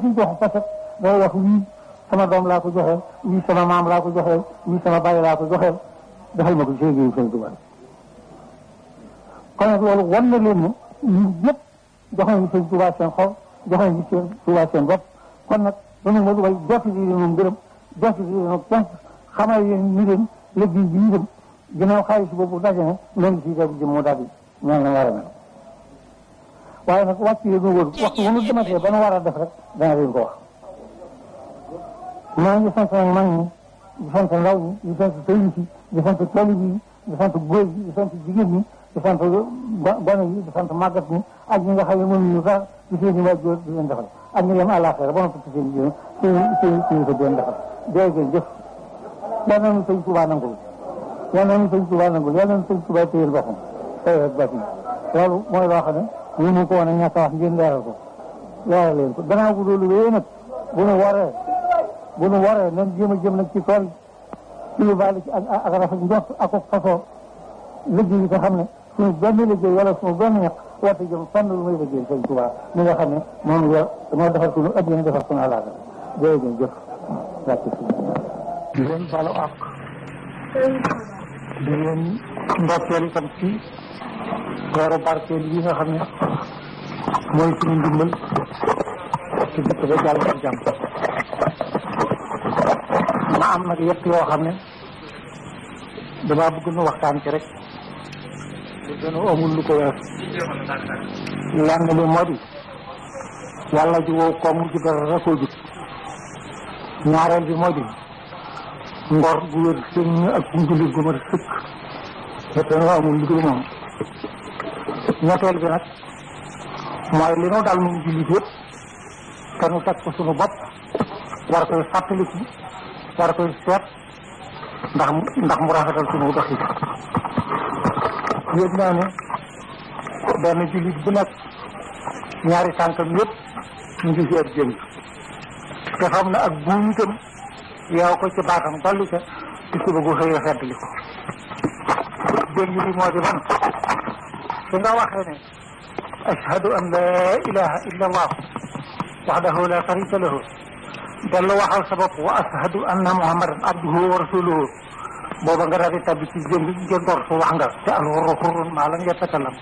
ci joxe parce que day wax wii sama doom laa ko joxeel wii sama maam laa ko joxeel wii sama bàyyi laa ko joxeel defal ma ko ci liggéeyu Sëñ Tuubaa kon nag loolu wan na leen ne ñun ñëpp jox nañu Sëñ Tuubaa seen xol jox nañu Sëñ Tuubaa seen bopp kon nag dañu ma way jotti di leen moom gërëm jotti di leen ponk xamal leen ni leen liggéey bi ñu dem ginnaaw xaalis boobu daje na loolu si def jëm moo daal di ñaan na war a mel waaye nag wàcc yi ñu wër waxtu wu ñu dematee ba nu war a def rek dana leen ko wax maa ngi sant nag mag ñi di sant ndaw ñi di sant sëriñ si di sant taalib yi di sant góor yi di sant jigéen ñi di sant gone yi di sant màggat ñi ak ñi nga xam ne mënuñu sax ci seen i waajur di leen defal ak ñi dem àllaaxira ba noppi ci seen i seen seen seen ko di leen defal dee ngeen jëf yal na nu sëñ Tuubaa nangul yal na nu sëñ Tuubaa nangul yal na nu sëñ Tuubaa téyel boppam tey rek bàtt loolu mooy loo xam ne ñu ko woon a ñàkk a wax ngeen leeral ko leeral leen ko gannaaw bu loolu wéyee nag bu nu waree bu nu waree nan jéem a jëm nag ci tool ci lu baal ci ak ak rafet njort ak ak fasoo liggéey yi nga xam ne suñu benn liggéey wala suñu benn ñax warte jëm fànn lu may liggéey sëñ Tuubaa mi nga xam ne moom yor moo defar suñu addina defar suñu àllaaga jërëjëf jëf wàcc si di leen balu ak di leen ndokkeel itam ci weeru barkeel yi nga xam ne mooy suñu ndimbal ci dëkk ba jàll ak jàmm ma am nag yëpp yoo xam ne damaa bëgg nu waxtaan ci rek lu gën a amul lu ko wees lenn li moo di yàlla ji wow koom ci dara rekoo jub ñaareel bi moo di ngor gu wér sëñ ak njullit gu mat sëkk yëpp nu amul lu dul moom ñetteel bi nag mooy li nu dal nun jullit yëpp te nu teg ko suñu bopp war koy fàttaliku war koy seet ndax ndax mu rafetal suñu doxi yëg naa ne benn jullit bu nekk ñaari tànkam yëpp ñu ngi ci ab jëm te xam ne ak buum itam yow ko ci baatam dolli ca ci suba gu xëy feddli ko jëm li moo di man su nga waxee ne ashhadu an la ilaha illa allah wahdahu la sharika lahu dellu waxal sa bopp wa ashhadu anna muhammadan abduhu wa rasuluhu booba nga daal di tabbi ci jëm jëndoor su wax nga te alxurru xurrun maa lam yatakalam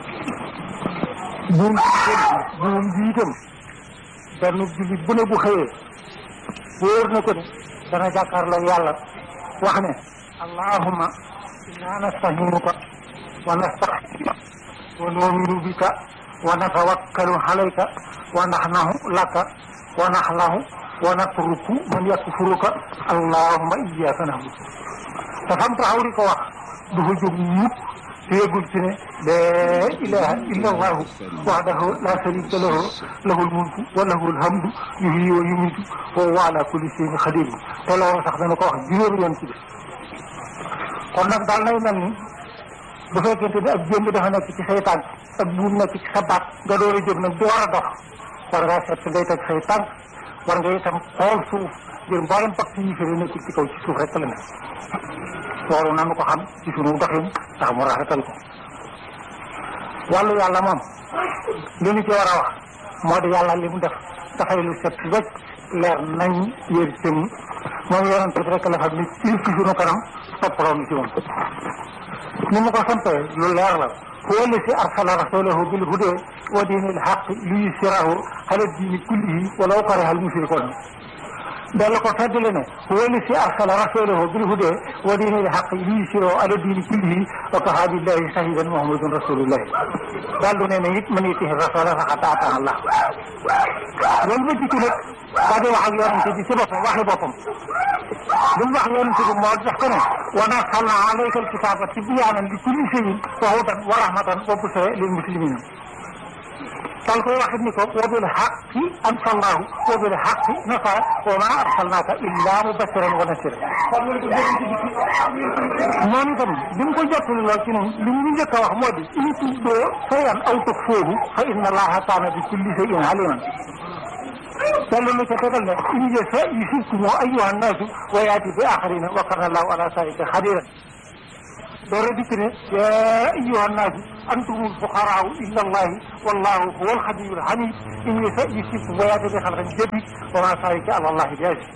buum buum bi itam benn jullit bu ne bu xëyee wóor na ko ne dana jàkkaarloo yàlla wax ne allahumma inna nastahinuka wa nastaxfiruka wa nu'minu bika wa natawakkalu alayka wa naxnahu laka wa naxlahu wa natruku man yakfuruka allahumma iyyaka na'budu te fam taxaw di ko wax du fa jóg mukk te yëgul ci ne la ilaha illa allahu wahdahu la sharika lahu lahul mulku wa lahul hamdu yuhyi wa yumiitu wa huwa ala kulli shay'in qadir te loolu sax dana ko wax juróomi yoon ci def kon nag daal nay mel ni bu fekkente ne ak jëmb dafa nekk ci say tànk ak buum nekk ci sa baat nga door a jóg nag door a dox war ngaa seet ngay teg say tànk war nga itam xool suuf ngir mboolem pàcc yi fi nekk ci kaw ci suuf rek la nekk loolu nanu ko xam ci sunu doxin tax mu rafetal ko wàllu yàlla moom li ñu ci war a wax moo di yàlla li mu def dafay lu set wecc leer nañ yër sëñ moom yonent bi rek la xam ni ci ci sunu kanam toppaloo ni ci moom ni mu ko santee lu leer la huwa allazi arsala rasulahu bil huda wa dinil haqq liyuzhirahu ala dini kullihi walaw kariha al mushrikun dalla ko feddale ne huwa allazi arsala rasulahu bil huda wa dinil haqq liyuzhirahu ala dini kullihi wa kafa billahi shahidan muhammadun rasulullah daal du ne ne it man yutihi rasula faqad ata allah loolu ba jikki nag daa di wax ak yonente bi ci boppam waxi boppam li mu wax yonente bi moo def ko ne wa nazzalna alayka alkitaba tibyaanan li kulli shay'in wa hudan wa rahmatan wa bushra lil muslimina dal koy waxit ni ko wa bil haqqi anzalnahu wa bil haqqi nasara wa ma arsalnaka illa mubashiran wa nasira moom itam bi mu ko jottali lool ci noonu li mu njëkk a wax moo di in tubdoo shay'an aw tukhfuuhu fa inna allaha kaana bi kulli shay'in aliman dellu na ca tegal ne in yasha yusibkum ayyuha nnaasu wa yaati bi axarina wa kana allahu ala zalika xadiran door a dikk ne yaa ayyuha nnaas antumul fuqaraau illa allahi wallahu huwa alxaniyul hamid in yasha yusibkum wa yaati bi xalqin jadid wa ma zalika ala allahi bi aziz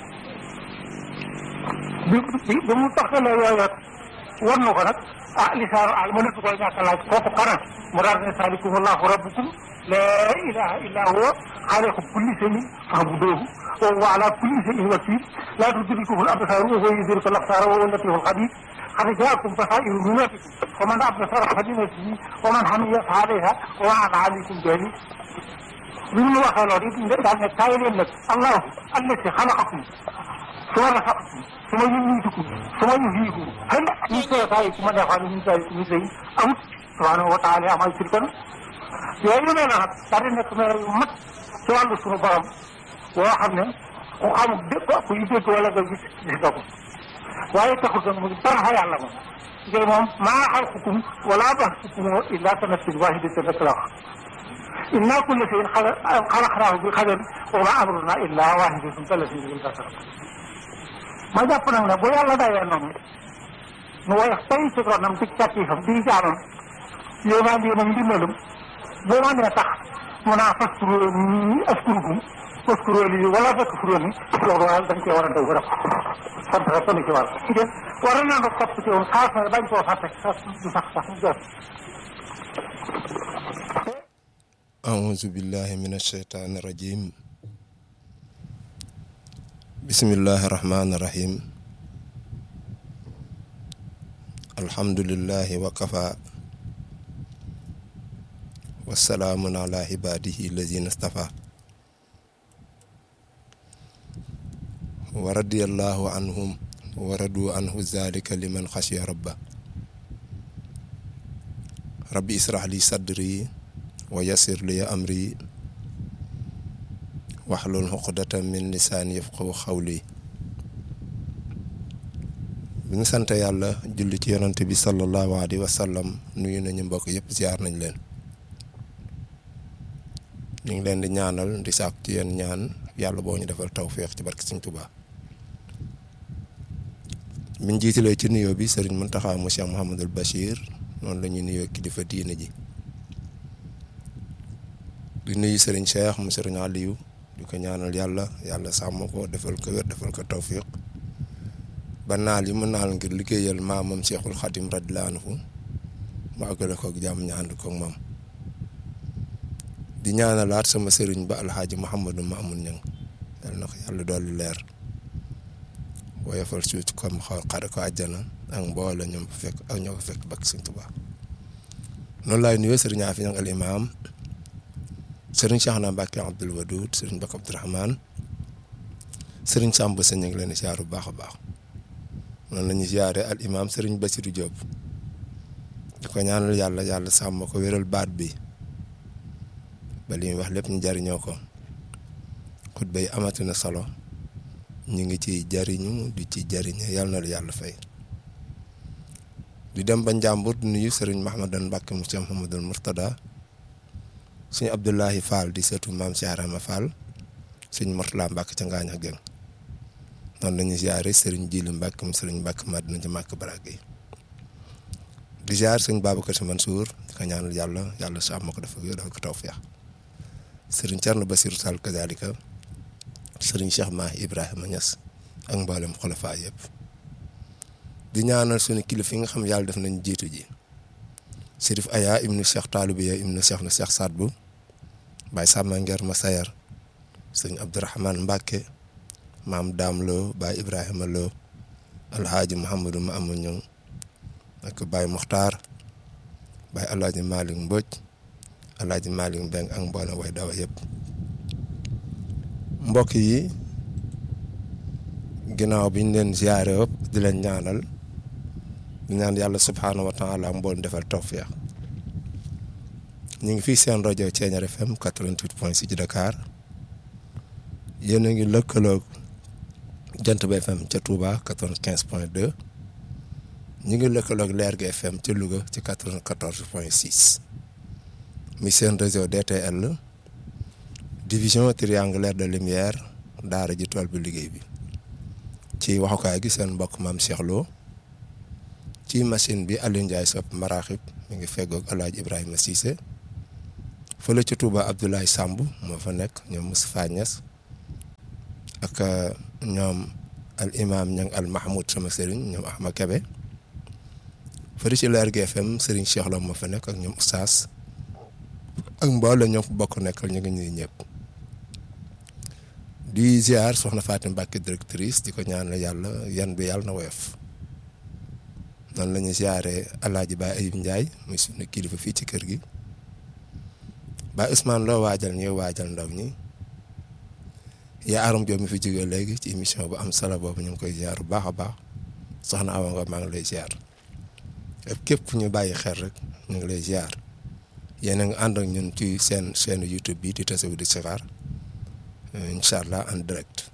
bi bi bi mu taxalee yooyu war na ko nag ah lisaanu al ma nëpp koy ñàkk a laaj kooku xanaa mu daal ne saalikum allahu rabbukum laa ilaha illa huwa xaaliqu kulli shay'in fa'buduuhu wa huwa ala kulli shay'in wakiil laa tudrikuhu al absaar wa huwa yudriku al absaar wa huwa al-latiiful xabiir qad jaakum basaa'iru min rabbikum faman absara falinafsihi wa man hamiya fa alayha wa ma ana alaykum bi aziiz bi ñu waxee loolu it daal ne kaay leen nag allahu allati xalaqakum suma rasaqakum suma yumiitukum suma yuhyiikum hal min shurakaaikum man yaf'alu min zaalika min shay'in amut subhaanahu wa taala amaa yushrikuun yooyu nee na nag daal di nekk mel yu mat ci wàllu suñu borom boo xam ne ku xamul dégg ku yu dégg wala nga gis gis nga ko waaye taxul nag mu dara fa yàlla moom ngir moom maa xalqukum wala ba'thukum illa ka nafsin waahidatin rek la wax inna kulla shay'in xalaqnaahu bi qadar wa ma amruna illa waahidatun kalamhin bil basar ma jàpp nag ne bu yàlla dayee noonu mu woyof tey ci ronam ci càkkiifam di jaamam yéemaan yéenam ndimbalum boo ma nee tax mu naa faskuro ni askurukum faskuro lii wala takfuruni loolu waaye dañ cee war a daw rek sant rek ni ci war dé war na nga topp ci woon xaas na bañ koo fàtte sax du sax sax mu jot أعوذ بالله من الشيطان الرجيم بسم الله الرحمن الرحيم الحمد لله وكفى والسلام على عباده الذين اصطفى ورضي الله عنهم ورضوا عنه ذلك لمن خشي ربه ربي اسرح لي صدري ويسر لي أمري واحلل عقدة من lisaani yafqahu xawli bi ñu sant yàlla julli ci yonante bi sallallahu alayhi wa sallam nuyu nañu mbokk yëpp ziar nañ leen ñu ngi leen di ñaanal di sàkku ci yéen ñaan yàlla boo ñu defal tawféex ci barke Sëñ Tuubaa min jiitalee ci nuyoo bi sëriñ Muntaxa mu Cheikh Mouhamadul Bachir noonu la ñuy nuyoo kilifa diine ji di nuyu sëriñ Cheikh mu sëriñ Aliou di ko ñaanal yàlla yàlla sàmm ko defal ko wér defal ko tawfiq ba naal yi mu naal ngir liggéeyal maamam Cheikhul Khadim radiyallahu anhu mu àggale ko ak jàmm ñu ànd ko ak moom di ñaanalaat sama sëriñ ba alxaaji Mouhamadou Mamoun Niang yal na ko yàlla dolli leer woyofal suuf comme xaw xare ko àjjana ak mboole ñoom fa fekk ak ñoo fa fekk bakk Sëriñ Tuubaa noonu laay nuyoo sëriñ Afi Niang al imaam sëriñ Cheikh na Mbacke Abdoul Wadoud sëriñ Bakk Abdourahmane sëriñ Samb sa ñu ngi leen di ziar bu baax a baax noonu la ñuy ziare al imaam sëriñ Bassirou Diop di ko ñaanal yàlla yàlla sàmm ko wéral baat bi ba li muy wax lépp ñu jariñoo ko xutba yi amati na solo ñu ngi ci jariñu di ci jariñe yàlla na la yàlla fay di dem ba Njàmbur di nuyu sëriñ Mahamadan Mbacke mu Cheikh Mouhamadul Mourtada suñu Abdoulahi Fall di seetu maam Cheikh Arama Fall suñ Mortala Mbacke ca Ngaañ ak Geng noonu la ñuy ziare sëriñ Jili Mbacke mu sëriñ Mbacke Madina ca Màkk Barage yi di ziar sëñ Babacar Si Mansour di ko ñaanal yàlla yàlla sàmm ko dafa dafa ko tawfeex sëriñ Thierno Bassirou Sall kazalika sëriñ Cheikh Mahi Ibrahima Niass ak mboolem xulafa yëpp di ñaanal suñu kilifa yi nga xam yàlla def nañ jiitu ji. Sërif Aya ibnu Cheikh Taalubiya ibnu Cheikh na Cheikh Sadbu Baye Samba Nger ma Sayar sëñ Abdourahman Mbacke maam Daam Lo Baye Ibrahima Lo Alhaaji Mouhamadou ma amu ñëw ak Baye Muxtaar Baye Alhaaji Malick Mbodj Alhaaji Malick Mbeng ak mboolem way dawa yëpp mbokk yi ginnaaw bi ñu leen ziyaare yëpp di leen ñaanal di ñaan yàlla subhaanahu wa taala mbool defal tawfeex ñu ngi fii seen rajo Thiéniere FM 88 point 6 ci Dakar yéen a ngi lëkkaloog jant ba FM ca Touba 95 point 2 ñu ngi lëkkaloog Lergui FM ca Louga ci 94 point 6 mi seen réseau DTL division triangulaire de lumière daara ji tool bi liggéey bi ci waxukaay gi seen mbokk maam Cheikh Lo ci machine bi Aliou Ndiaye sopp maraaxib mi ngi feggoog El Hadj Ibrahima Cissé fële ci Touba Abdoulaye Samb moo fa nekk ñoom Moustapha Niass ak ñoom al imam ñang al Mahmoud sama sëriñ ñoom Ahma Kebe fële ci Leer GFM sëriñ Cheikh Lo moo fa nekk ak ñoom Oustaz ak mboolem ñoom bokk nekkal ñu ngi ñuy ñëpp di ziar soxna Fatim Mbacke directrice di ko ñaanal yàlla yan bi yàlla na woyof noonu la ñuy ziaree El Hadj Baye Ayib Ndiaye muy suñu kilifa fii ci kër gi Baye Ousmane loo waajal ñuy waajal ndaw ñi yaa aram Diop mi fi jógee léegi ci émission bu am solo boobu ñu ngi koy ziar bu baax a baax soxna Awa nga maa ngi lay ziar képp fu ñu bàyyi xel rek ñu ngi lay ziar. yéen a ngi ànd ak ñun ci seen chaîne YouTube bi di Tasawudu Sixaar incha allah en direct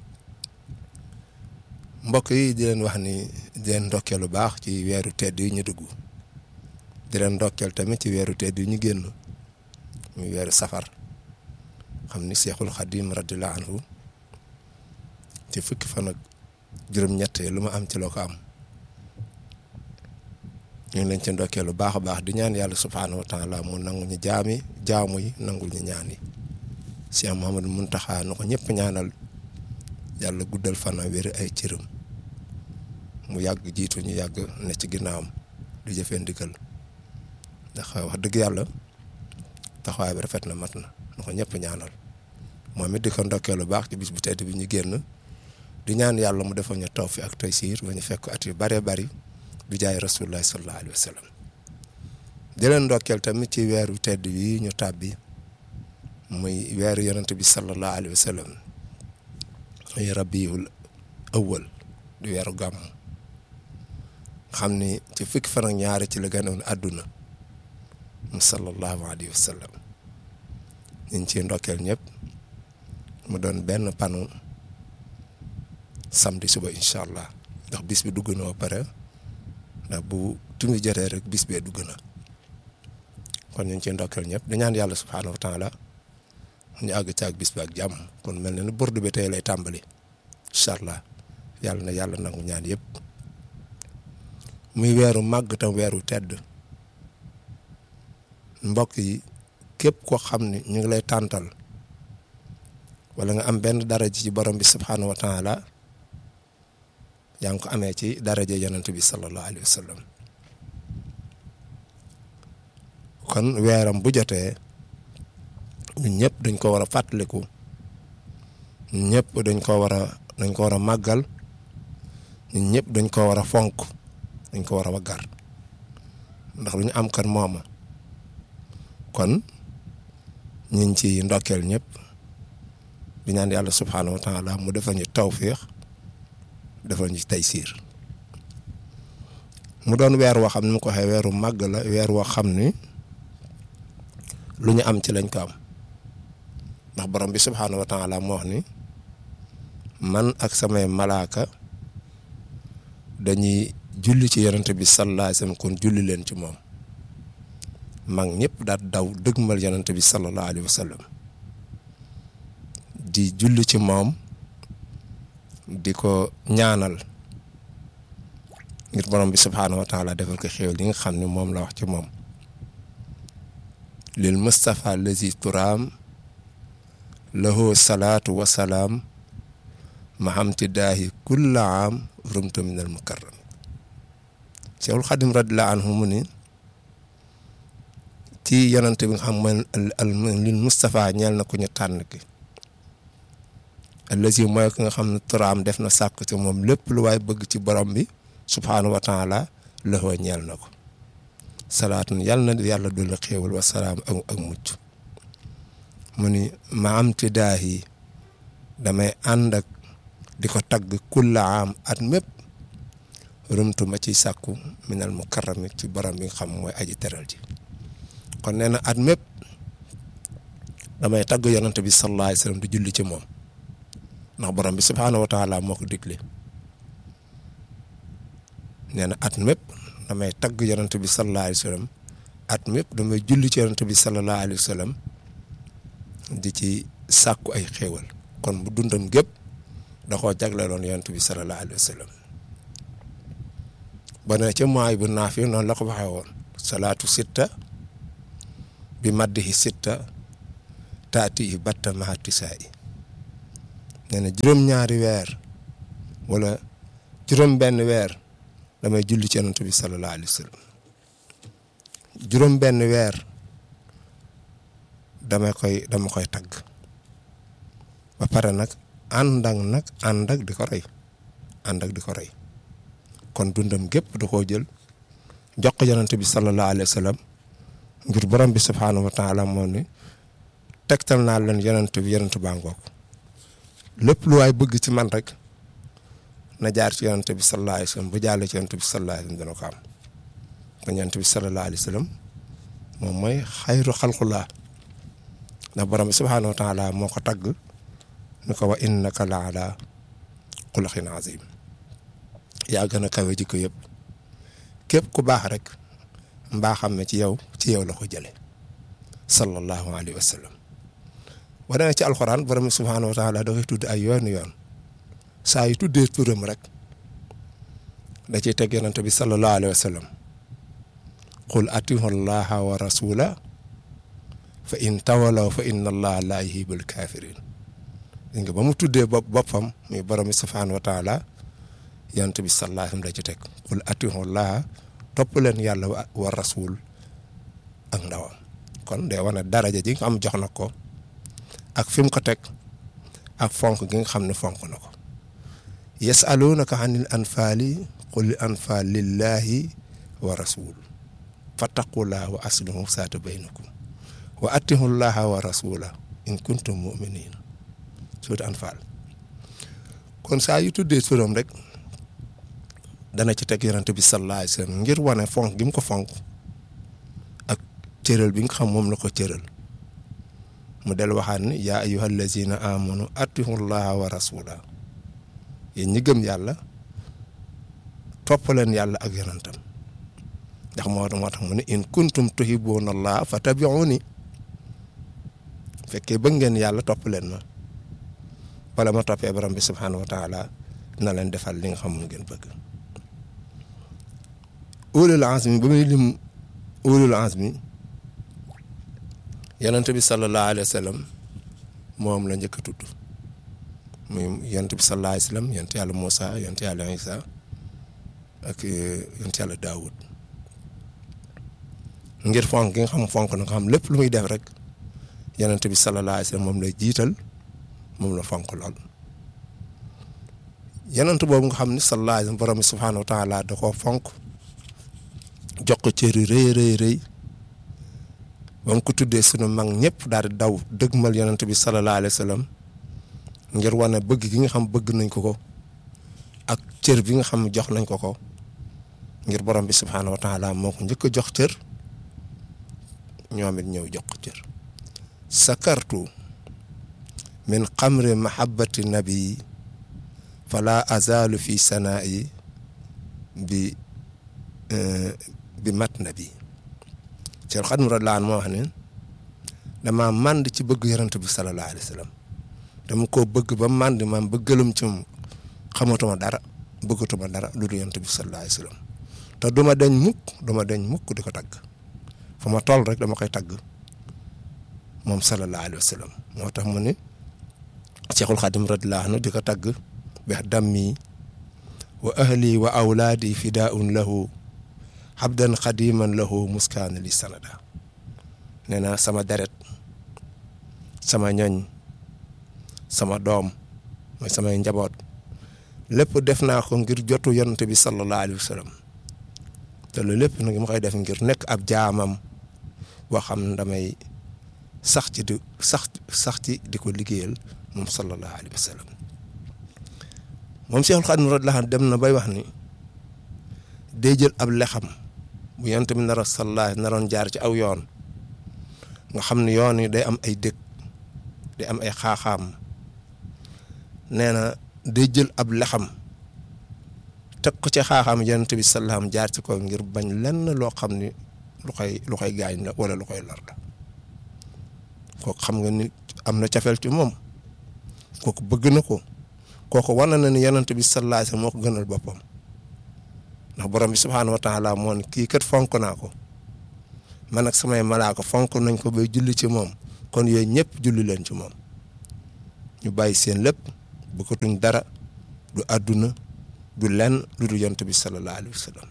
mbokk yi di leen wax ni di leen ndokkeel lu baax ci weeru tedd yi ñu dugg di leen ndokkeel tamit ci weeru tedd yi ñu génn muy weeru safar xam ni Seexul Xadim radiyallahu anhu ci fukki fan ak juróom-ñett lu ma am ci loo ko am. ñu ngi leen ci ndokkee lu baax a baax di ñaan yàlla subhaanahu wa taala mu nangu ñu jaami jaamu yi nangul ñu ñaan yi Cheikh Mouhamadou Mountakha na ko ñëpp ñaanal yàlla guddal fana wéri ay cëram mu yàgg jiitu ñu yàgg ne ci ginnaawam di jëfee ndigal ndax wax dëgg yàlla taxawaay bi rafet na mat na na ko ñëpp ñaanal moom it di ko ndokkee lu baax ci bis bu tedd bi ñu génn di ñaan yàlla mu defal ñu tawfiq ak taysiir ba ñu fekk at yu bëree bëri. bi jaay rasulullah sallallahu alayhi wa sallam di leen ndokkeel tamit ci weeru tedd yi ñu tàbbi muy weeru yonent bi sallallahu alayhi wa sallam muy rabiul awwal di weeru gàmm xam ni ci fukki fan ak ñaari ci la gënoon àdduna mu sallallahu alayhi wa sallam ñu ngi ciy ndokkeel ñëpp mu doon benn panu samedi suba incha allah ndax bis bi dugg na ba pare. ndax bu tumi jotee rek bis bee dugg na kon ñu ngi ciy ndokkeel ñëpp di ñaan yàlla subhaanahu wa taala ñu àgg ci ak bis bi ak jàmm kon mel na ni burdu bi tey lay tàmbali incha allah yàlla na yàlla nangu ñaan yëpp muy weeru màgg tam weeru tedd mbokk yi képp koo xam ne ñu ngi lay tàntal wala nga am benn daraja ci borom bi subhaanahu wa taala yaa ngi ko amee ci daraja yonent bi sallallahu alayhi wa sallam kon weeram bu jotee ñun ñëpp dañ ko war a fàttaliku ñun ñëpp dañ ko war a dañ ko war a màggal ñun ñëpp dañ ko war a fonk dañ ko war a waggar ndax lu ñu am kan mooma kon ñu ngi ci ndokkeel ñëpp di ñaan yàlla subhaanahu wa taala mu defal ñu tawfiix defal ñu taysiir mu doon weer woo xam ne mu ko waxee weeru màgg la weer woo xam ni lu ñu am ci lañ ko am ndax borom bi subhaanahu wa taala moo wax ni man ak samay malaaka dañuy julli ci yonent bi sallallahu alayhi wasallam kon julli leen ci moom mag ñëpp daal daw dëgmal yonent bi sallallahu alayhi wasallam di julli ci moom di ko ñaanal ngir borom bi subhaanahu wa taala defal ko xéwal yi nga xam ne moom la wax ci moom lil Mustafa lazi turaam lahu salaatu wa salaam mahamtidaahi kulla aam rumtu min al mukarram Cheikhul Xadim radiyallahu anhu mu ni ci yonante bi nga xam mooy lil Mustafa ñeel na ku ñu tànn ki allazi mooy ki nga xam ne turaam def na sàkk ci moom lépp lu waay bëgg ci borom bi subhaanahu wa taala lahu ñeel na ko salaatun yàlla na yàlla dolli xéewal wa salaam ak ak mucc mu ni ma am ti daahi damay ànd ak di ko tagg kulla am at mépp rumtu ma ciy sàkku minal mukarrami ci borom bi nga xam mooy aji teral ji kon nee na at mépp damay tagg yonante bi sallallahu alayhi wasallam di julli ci moom ndax borom bi subhaanahu wa taala moo ko digle nee na at mépp damay tagg yonante bi sallallahu alayhi wasallam at mépp damay julli ci yonante bi sallallahu alayhi wasallam di ci sàkku ay xéewal kon bu dundam gépp da koo jagleeloon yonante bi sallallahu alayhi wasallam ba ne ca maay bu naafi noonu la ko waxee woon salaatu sitta bi maddihi sitta taati yi batta mahati saa yi nee na juróom-ñaari weer wala juróom benn weer damay julli ci yonent bi sallallahu alayhi wa sallam juróom benn weer dama koy dama koy tagg ba pare nag ànd ak nag ànd ak di ko rey ànd ak di ko rey kon dundam gépp da koo jël jox ko yonent bi sallallahu alayhi wa sallam ngir borom bi subhaanahu wa taala moo ni tegtal naa leen yonent bi yonent baa ngoog lépp lu waay bëgg ci man rek na jaar ci yonent bi sallallahu alayhi wa sallam bu jàllee ci yonent bi sallallahu alayhi wa sallam dana ko am kon yonent bi sallallahu alayhi wa sallam moom mooy xayru xalqulaa ndax borom bi subhaanahu wa taala moo ko tagg ni ko wa innaka la ala xuluqin azim yaa gën a kawe jikko yëpp képp ku baax rek mbaa xam ne ci yow ci yow la ko jële sallallahu alayhi wa sallam boo demee ci alxuraan borom bi subhaanahu wa taala da koy tudd ay yoon yoon saa yu tuddee turam rek da ciy teg yonent bi sallallahu alayhi wa sallam qul atihu allaha wa rasula fa in tawalaw fa inna allaha la yuhibbul kafirin dégg nga ba mu tuddee bopp boppam muy borom bi subhaanahu wa taala yonent bi sallallahu alayhi wa sallam da ci teg qul atihu allaha topp leen yàlla wa rasul ak ndawam kon day wane daraja ji nga xam jox na ko ak fi mu ko teg ak fonk gi nga xam ne fonk na ko yasalunaka anil anfaali qul anfaal lillahi wa rasul fattaqullaha wa aslihu saata baynakum wa atihu llaha wa rasula in kuntum muminin suut anfaal kon saa yu tuddee turam rek dana ci teg yonent bi sallallahu alayhi wa sallam ngir wane fonk gi mu ko fonk ak cëral bi nga xam moom la ko cëral mu del waxaat ni yaa ayyuha allazina amanu atihu llaha wa rasula yéen ñi gëm yàlla topp leen yàlla ak yonentam ndax moo moo tax mu ne in kuntum tuhibbuuna allaha fattabi'uni fekkee bëgg ngeen yàlla topp leen ma bala ma toppee borom bi subhaanahu wa taala na leen defal li nga xam mu ngeen bëgg ulul azmi ba muy lim ulul azmi yonent bi sallallahu alayhi wa sallam moom la njëkk a tudd muy yonent bi sallallahu alayhi wa sallam yonent yàlla Moussa yonent yàlla Isa ak yonent yàlla Daawud ngir fonk gi nga xam fonk na nga xam lépp lu muy def rek yonent bi sallallahu alayhi wa sallam moom lay jiital moom la fonk lool yonent boobu nga xam ni sallallahu alayhi wa sallam borom bi subhaanahu wa taala da koo fonk jox ko cër yu rëy rëy rëy ba mu ko tuddee sunu mag ñëpp daal di daw dëgmal yonent bi sallallahu alayhi wa sallam ngir wane bëgg gi nga xam bëgg nañ ko ko ak cër bi nga xam jox nañ ko ko ngir borom bi subhaanahu wa taala moo ko njëkk a jox cër ñoom it ñëw jox ko cër sakartu min xamri mahabbati nabi fala azalu fi sanaa'i bi bi mat nabi Cheikh Xadim radiyallaahu anhu moo wax ne dama mànd ci bëgg yonent bi salallaahu alayhi wa sallam dama koo bëgg ba mànd maam bëggalum ci moom xamatuma dara bëggatuma dara lu dul yonent bi salallaahu alayhi wa sallam te duma deñ mukk duma deñ mukk di ko tagg fa ma toll rek dama koy tagg moom salallaahu alayhi wa sallam moo tax mu ne Cheikhul Xadim radiyallaahu anhu di ko tagg bi dammi wa ahli wa awlaadi fidaun lahu xabdan xadiman lahu muskaana li sanada nee na sama deret sama ñoñ sama doom mooy samay njaboot lépp def naa ko ngir jotu yonent bi sallallahu alayhi wa sallam te loolu lépp nag ma koy def ngir nekk ab jaamam boo xam ne damay sax ci di sax sax ci di ko liggéeyal moom sallallahu alayhi wa sallam moom Cheikhul Khadim radiyallahu anhu dem na bay wax ni day jël ab lexam bu yonent bi nar a sallallahu naroon jaar ci aw yoon nga xam ne yoon yi day am ay dëkk day am ay xaaxaam nee na day jël ab lexam teg ko ci xaaxaam yonent bi sallallahu jaar ci ko ngir bañ lenn loo xam ni lu koy lu koy gaañ la wala lu koy lor la kooku xam nga ni am na cafeel ci moom kooku bëgg na ko kooku wane na ni yonent bi sallallahu alayhi wasallam moo ko gënal boppam ndax borom bi subhaanahu wa taala moo ne kii kat fonk naa ko man ak samay malaaka fonk nañ ko bay julli ci moom kon yooyu ñëpp julli leen ci moom ñu bàyyi seen lépp bëggatuñ dara du àdduna du lenn lu du yonent bi sallallahu alayhi wa sallam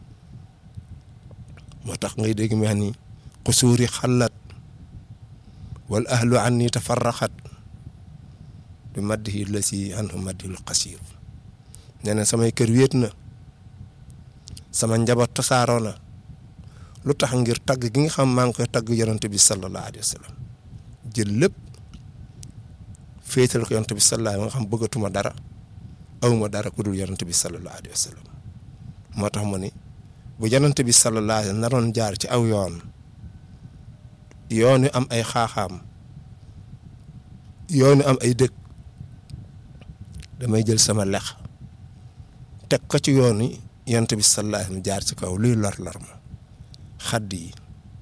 moo tax ngay dégg mu wax ni xusuuri xallat wal ahlu anni tafarraxat bi maddihi la si anhu maddihul xasiir nee na samay kër wéet na sama njaboot tasaaroo na lu tax ngir tagg gi nga xam maa ngi koy tagg yonent bi sallallahu alayhi wa sallam jël lépp féetal ko yonent bi sallallahu alayhi wa xam bëggatuma dara awma dara ku dul yonent bi sallallahu alayhi wa sallam moo tax mu ni bu yonent bi sallallahu alayhi wa naroon jaar ci aw yoon yoon yu am ay xaaxaam yoon yu am ay dëkk damay jël sama lex teg ko ci yoon yi yonent bi sallallahu alayhi wa jaar ci kaw luy lor-lor ma xadd yi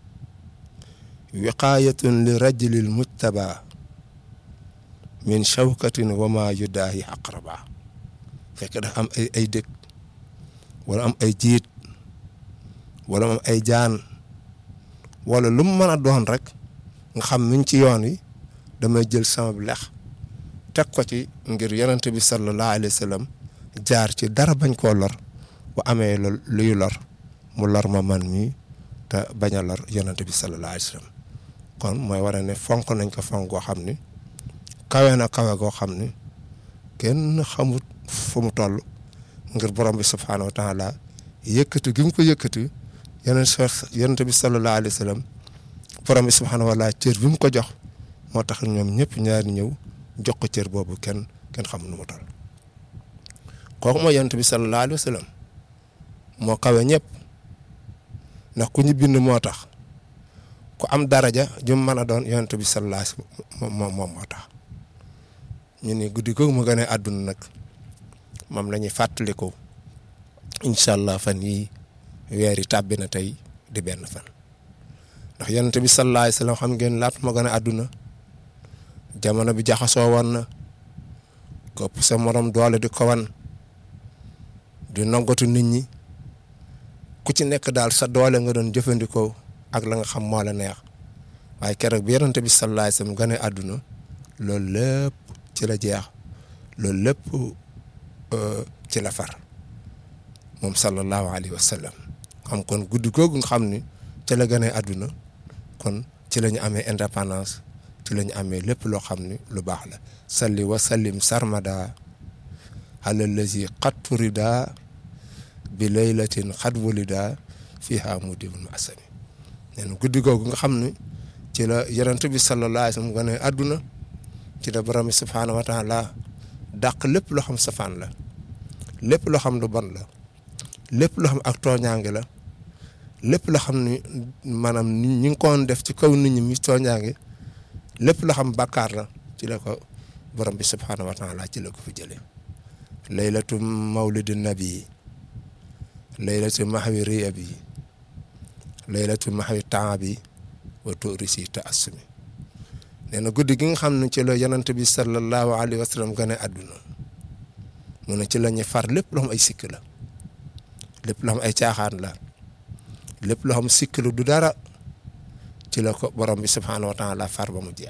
wiqaayatun li rajulil mujtaba min shawkatin wa ma yudaahi aqraba fekk dafa am ay ay dëkk wala am ay jiit wala am ay jaan wala lu mu mën a doon rek nga xam miñ ci yoon wi damay jël sama lex teg ko ci ngir yonent bi sallallahu alayhi wa sallam jaar ci dara bañ koo lor bu amee luy lor mu lor ma man mi te bañ a lor yonent bi sallallahu alayhi wa sallam kon mooy war a ne fonk nañ ko fonk goo xam ni kawe na kawe goo xam ni kenn xamut fu mu toll ngir borom bi subhaanahu wa taala yëkkati gi mu ko yëkkati yeneen yonent bi sallallahu alayhi wa sallam borom bi subhaanahu wa taala cër bi mu ko jox moo tax ñoom ñëpp ñaari ñëw jox ko cër boobu kenn kenn xamul nu mu toll kooku mooy yonent bi sallallahu alayhi wa sallam moo kawe ñëpp ndax ku ñu bind moo tax ku am daraja jum mën a doon yonent bi sallallahu alayhi wa sallam moom moo tax ñu ni guddi googu mu gën a àdduna nag moom la ñuy fàttaliku incha allah fan yii weer yi tàbbi na tey di benn fan ndax yonent bi sallallahu alayhi wa sallam xam ngeen laata ma gën a àdduna jamono bi jaxasoo woon na kopp sa morom doole di ko wan di noggatu nit ñi ku ci nekk daal sa doole nga doon jëfandikoo ak la nga xam moo la neex waaye keroog bi yonent bi sallallahu alayhi wa sallam gën a àdduna loolu lépp ci la jeex loolu lépp ci la far moom sallallahu alayhi wa sallam xam kon guddi googu nga xam ni ci la gën a àdduna kon ci la ñu amee indépendance ci la ñu amee lépp loo xam ni lu baax la salli wa sallim sarmada ala lazi qad turida bi laylatin xad wulida fiha mudibul ma asami nee na guddi googu nga xam ni ci la yonent bi sallallahu alayhi wa sallam gën a àdduna ci la borom bi subhaanahu wa taala dàq lépp loo xam safaan la lépp loo xam lu bon la lépp loo xam ak tooñaange la lépp loo xam ni maanaam ñi ngi koon def ci kaw nit ñi mi tooñaange lépp loo xam bàkkaar la ci la ko borom bi subhaanahu wa taala ci la ko fi jëlee laylatu mawlidi nabi laylatu mahwi riya bi laylatu mahwi temps bi wa turisi ta assumi nee na guddi gi nga xam ne ci la yonent bi sallallahu alayhi wa sallam gane àdduna mu ne ci la ñuy far lépp loo xam ay sikk la lépp loo xam ay caaxaan la lépp loo xam sikk la du dara ci la ko borom bi subhaanahu wa taala far ba mu jeex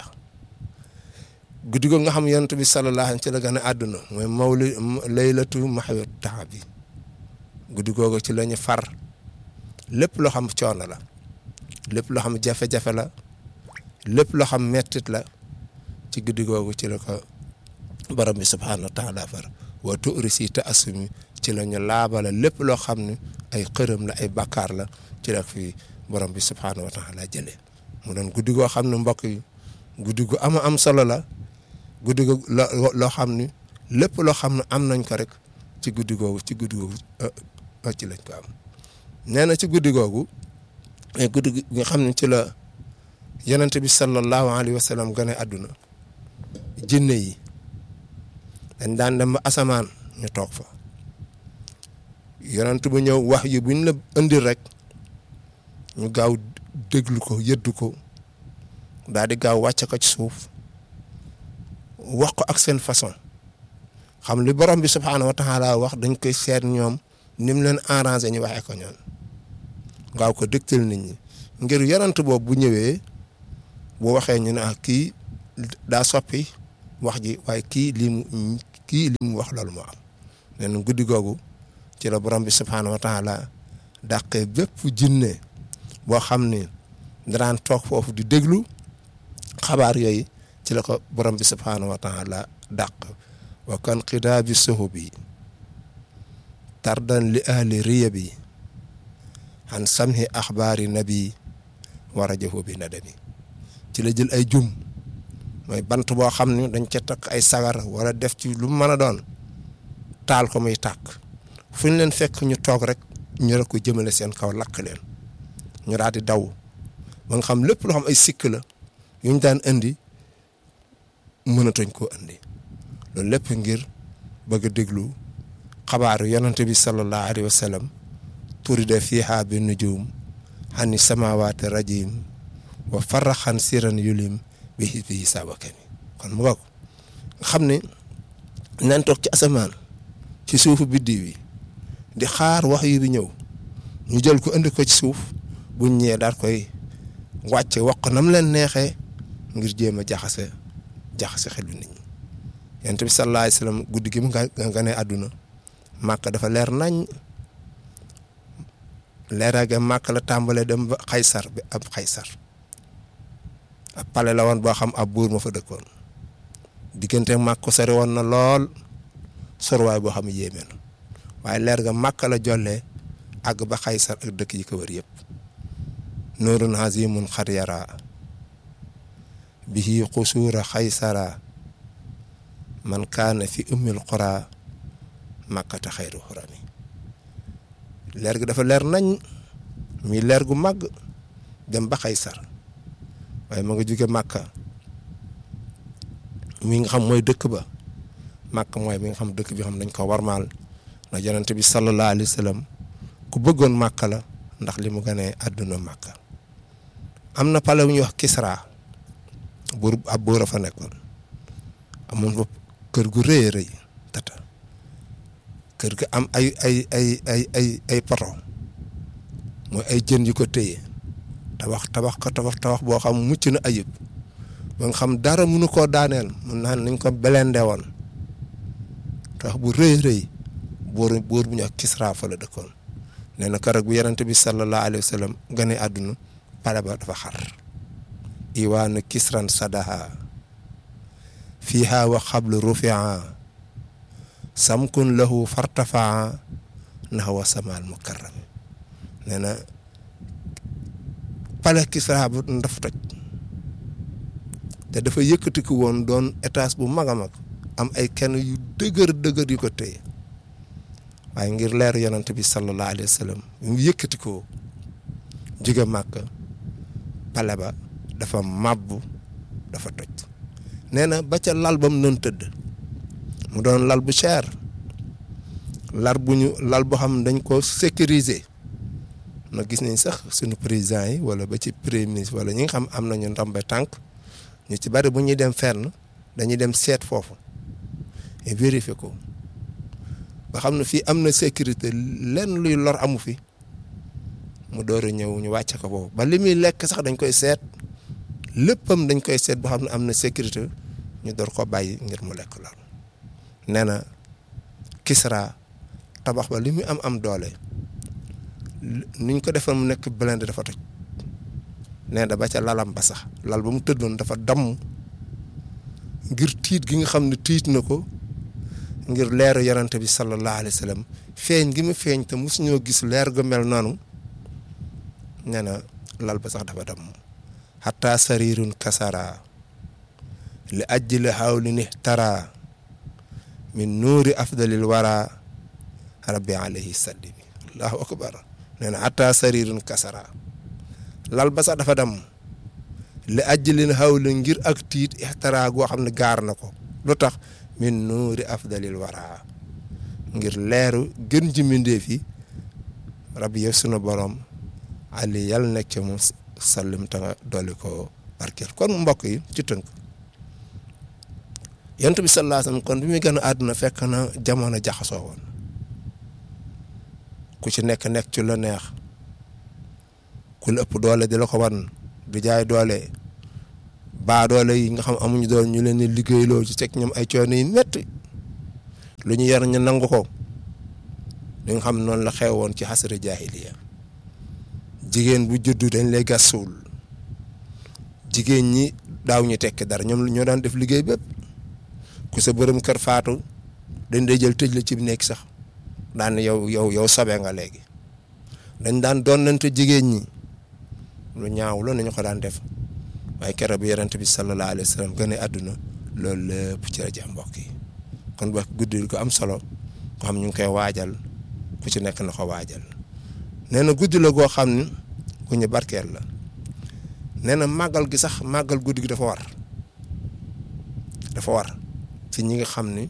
guddi googu nga xam yonent bi sallallahu alayhi ci la gane àdduna mooy mawli laylatu mahwi temps bi guddi googu ci la ñu far lépp loo xam coono la lépp loo xam jafe-jafe la lépp loo xam mettit la ci guddi googu ci la ko borom bi subhaanahu wa taala far wa turisi te assumi ci la ñu laabala lépp loo xam ne ay xërëm la ay bakkaar la ci la fi borom bi subhaanahu wa taala jëlee mu doon guddi goo xam ne mbokk yi guddi gu ama am solo la guddi gu loo xam ne lépp loo xam ne am nañ ko rek ci guddi googu ci guddi googu ci lañ ko am nee na ci guddi googu mais guddi gi nga xam ne ci la yonent bi sallallahu alayhi wa sallam gane àdduna jinne yi dañ daan dem ba asamaan ñu toog fa yonent bu ñëw wax yi buñ la indil rek ñu gaaw déglu ko yëddu ko daal di gaaw wàcce ko ci suuf wax ko ak seen façon xam li borom bi subhaanahu wa taala wax dañ koy seet ñoom ni mu leen arrangé ñu waxee ko ñoon ngaaw ko dëgtal nit ñi ngir yonent boobu bu ñëwee bu waxee ñu ne ah kii daa soppi wax ji waaye kii lii mu kii li mu wax loolu moo am nee na guddi googu ci la borom bi subhaanahu wa taala dàqee bépp jinne boo xam ni danaan toog foofu di déglu xabaar yooyu ci la ko borom bi subhaanahu wa taala dàq wa kan xidaa bi sohu bi tardan li ahli riya bi an samhi axbaari nabi war a jëfoo bi nadami ci la jël ay jum mooy bant boo xam ne dañ ca takk ay sagar wala def ci lu mu mën a doon taal ko muy tàkk fu ñu leen fekk ñu toog rek ñu rek ko jëmale seen kaw lakk leen ñu daal di daw ba nga xam lépp loo xam ay sikk la yu ñu daan indi mënatuñ koo indi loolu lépp ngir bëgg a déglu xabaaru yonante bi sallallahu alayhi wa sallam turide fiiha bi nujum xani samawaati rajim wa faraxan siran yulim bi bi hisaabakami kon mu bokk nga xam ne nañ toog ci asamaan ci suufu biddiw yi di xaar wax yu bi ñëw ñu jël ko indi ko ci suuf buñ ñëwee daal koy wàcce wax ko nam leen neexee ngir jéem a jaxase jaxase xelu nit ñi yonent bi sallallahu alayhi wasallam guddi gi mu nga nga ne àdduna màkk dafa leer nañ leeraage màkk la tàmbalee dem ba xaysar bi ab xaysar ab pale la woon boo xam ab buur ma fa dëkkoon diggante màkk ko sori woon na lool sorwaay boo xam yéeme na waaye leer ga màkk la jollee àgg ba xaysar ak dëkk yi ko wër yëpp nuurun azimun xar yara bihi xusuura xaysara man kaana fi ummil qura màkkata xayru xurami leer gi dafa leer nañ muy leer gu màgg dem ba xaysar waaye ma nga jóge màkka mi nga xam mooy dëkk ba màkk mooy mi nga xam dëkk bi xam dañ ko warmaal ndax yonent bi sallallahu alayhi wa sallam ku bëggoon màkk la ndax li mu gënee àdduna màkka am na pale bu ñuy wax Kisra buur ab buur a fa nekkoon amoon fa kër gu rëy a rëy tata kër ga am ay ay ay ay ay ay poto mooy ay jën yu ko téye tabax tabax ko tabax tabax boo xam mucc na ayib ba nga xam dara mënu koo daaneel mun naan nañ ko belende woon tabax bu rëy rëy buur buur bu ñu ak Kisra fa la dëkkoon nee na keroog bu yonent bi sallallahu alayhi wa sallam gane àdduna pale ba dafa xar iwaanu kisran sadaha fiiha wa xablu rufia samkun lahu fartafaa naxwa samal mukarram nee na pale kisra bu dafa toj te dafa yëkkatiku woon doon étage bu mag a mag am ay kenn yu dëgër dëgër yu ko téye waaye ngir leeru yonent bi sallallahu alayhi wa sallam mu yëkkatikoo jóge màkk pale ba dafa màbbu dafa toj nee na ba ca lal ba mu doon tëdd mu doon lal bu cher lal bu ñu lal boo xam dañ ko sécuriser na gis nañ sax suñu président yi wala ba ci premier ministre wala ñi nga xam am nañu ndombe tànk ñu ci bari bu ñuy dem fenn dañuy dem seet foofu et vérifier ko ba xam ne fii am na sécurité lenn luy lor amu fi mu door a ñëw ñu wàcce ko foofu ba li muy lekk sax dañ koy seet léppam dañ koy seet boo xam ne am na sécurité ñu door ko bàyyi ngir mu lekk lool nee na Kisra tabax ba li muy am am doole niñ ko defal mu nekk blindé dafa toj nee na ba ca lalam ba sax lal ba mu tëddoon dafa damm ngir tiit gi nga xam ne tiit na ko ngir leeru yonante bi sallallahu alayhi wa sallam feeñ gi mu feeñ te mosu ñoo gis leer gu mel noonu nee na lal ba sax dafa damm xataa sarirun kasara li ajjili xawli ni tara min nuuri afdalil wara rabbi alayhi sallimi allahu akbar nee na xataa sarirun kasara lal ba sax dafa damm li ajjilin xawli ngir ak tiit ixtara goo xam ne gaar na ko lu tax min nuuri afdalil wara ngir leeru gën ji mbindéef yi rabbi yow sunu borom ali yàlla nekk ca moom sallim ta dolli ko barkeel kon mbokk yi ci tënk yonent bi sallallahu alayhi wasallam kon bi muy gën a àdduna fekk na jamono jaxasoo woon ku ci nekk nekk ci la neex ku la ëpp doole di la ko wan du jaay doole baa doole yi nga xam amuñu doole ñu leen di liggéeyloo ci teg ñoom ay coono yi métti lu ñu yar ñu nangu ko li nga xam noonu la xewoon ci xasara jaahiliya jigéen bu juddu dañ lay gas suul jigéen ñi daaw ñu tekki dara ñoom ñoo daan def liggéey bépp ku sa bërëm kër faatu dañ day jël tëj la ci nekk sax daan yow yow yow sobe nga léegi dañ daan doonante jigéen ñi lu ñaaw lu nañu ko daan def waaye keroog bi yonent bi sallallahu alayhi wa sallam gën a àdduna loolu lépp ci la jeex mbokk yi kon ba guddi ko am solo ko xam ñu ngi koy waajal ku ci nekk na ko waajal nee na guddi la goo xam ni ku ñu barkeel la nee na màggal gi sax màggal guddi gi dafa war dafa war ci ñi nga xam ni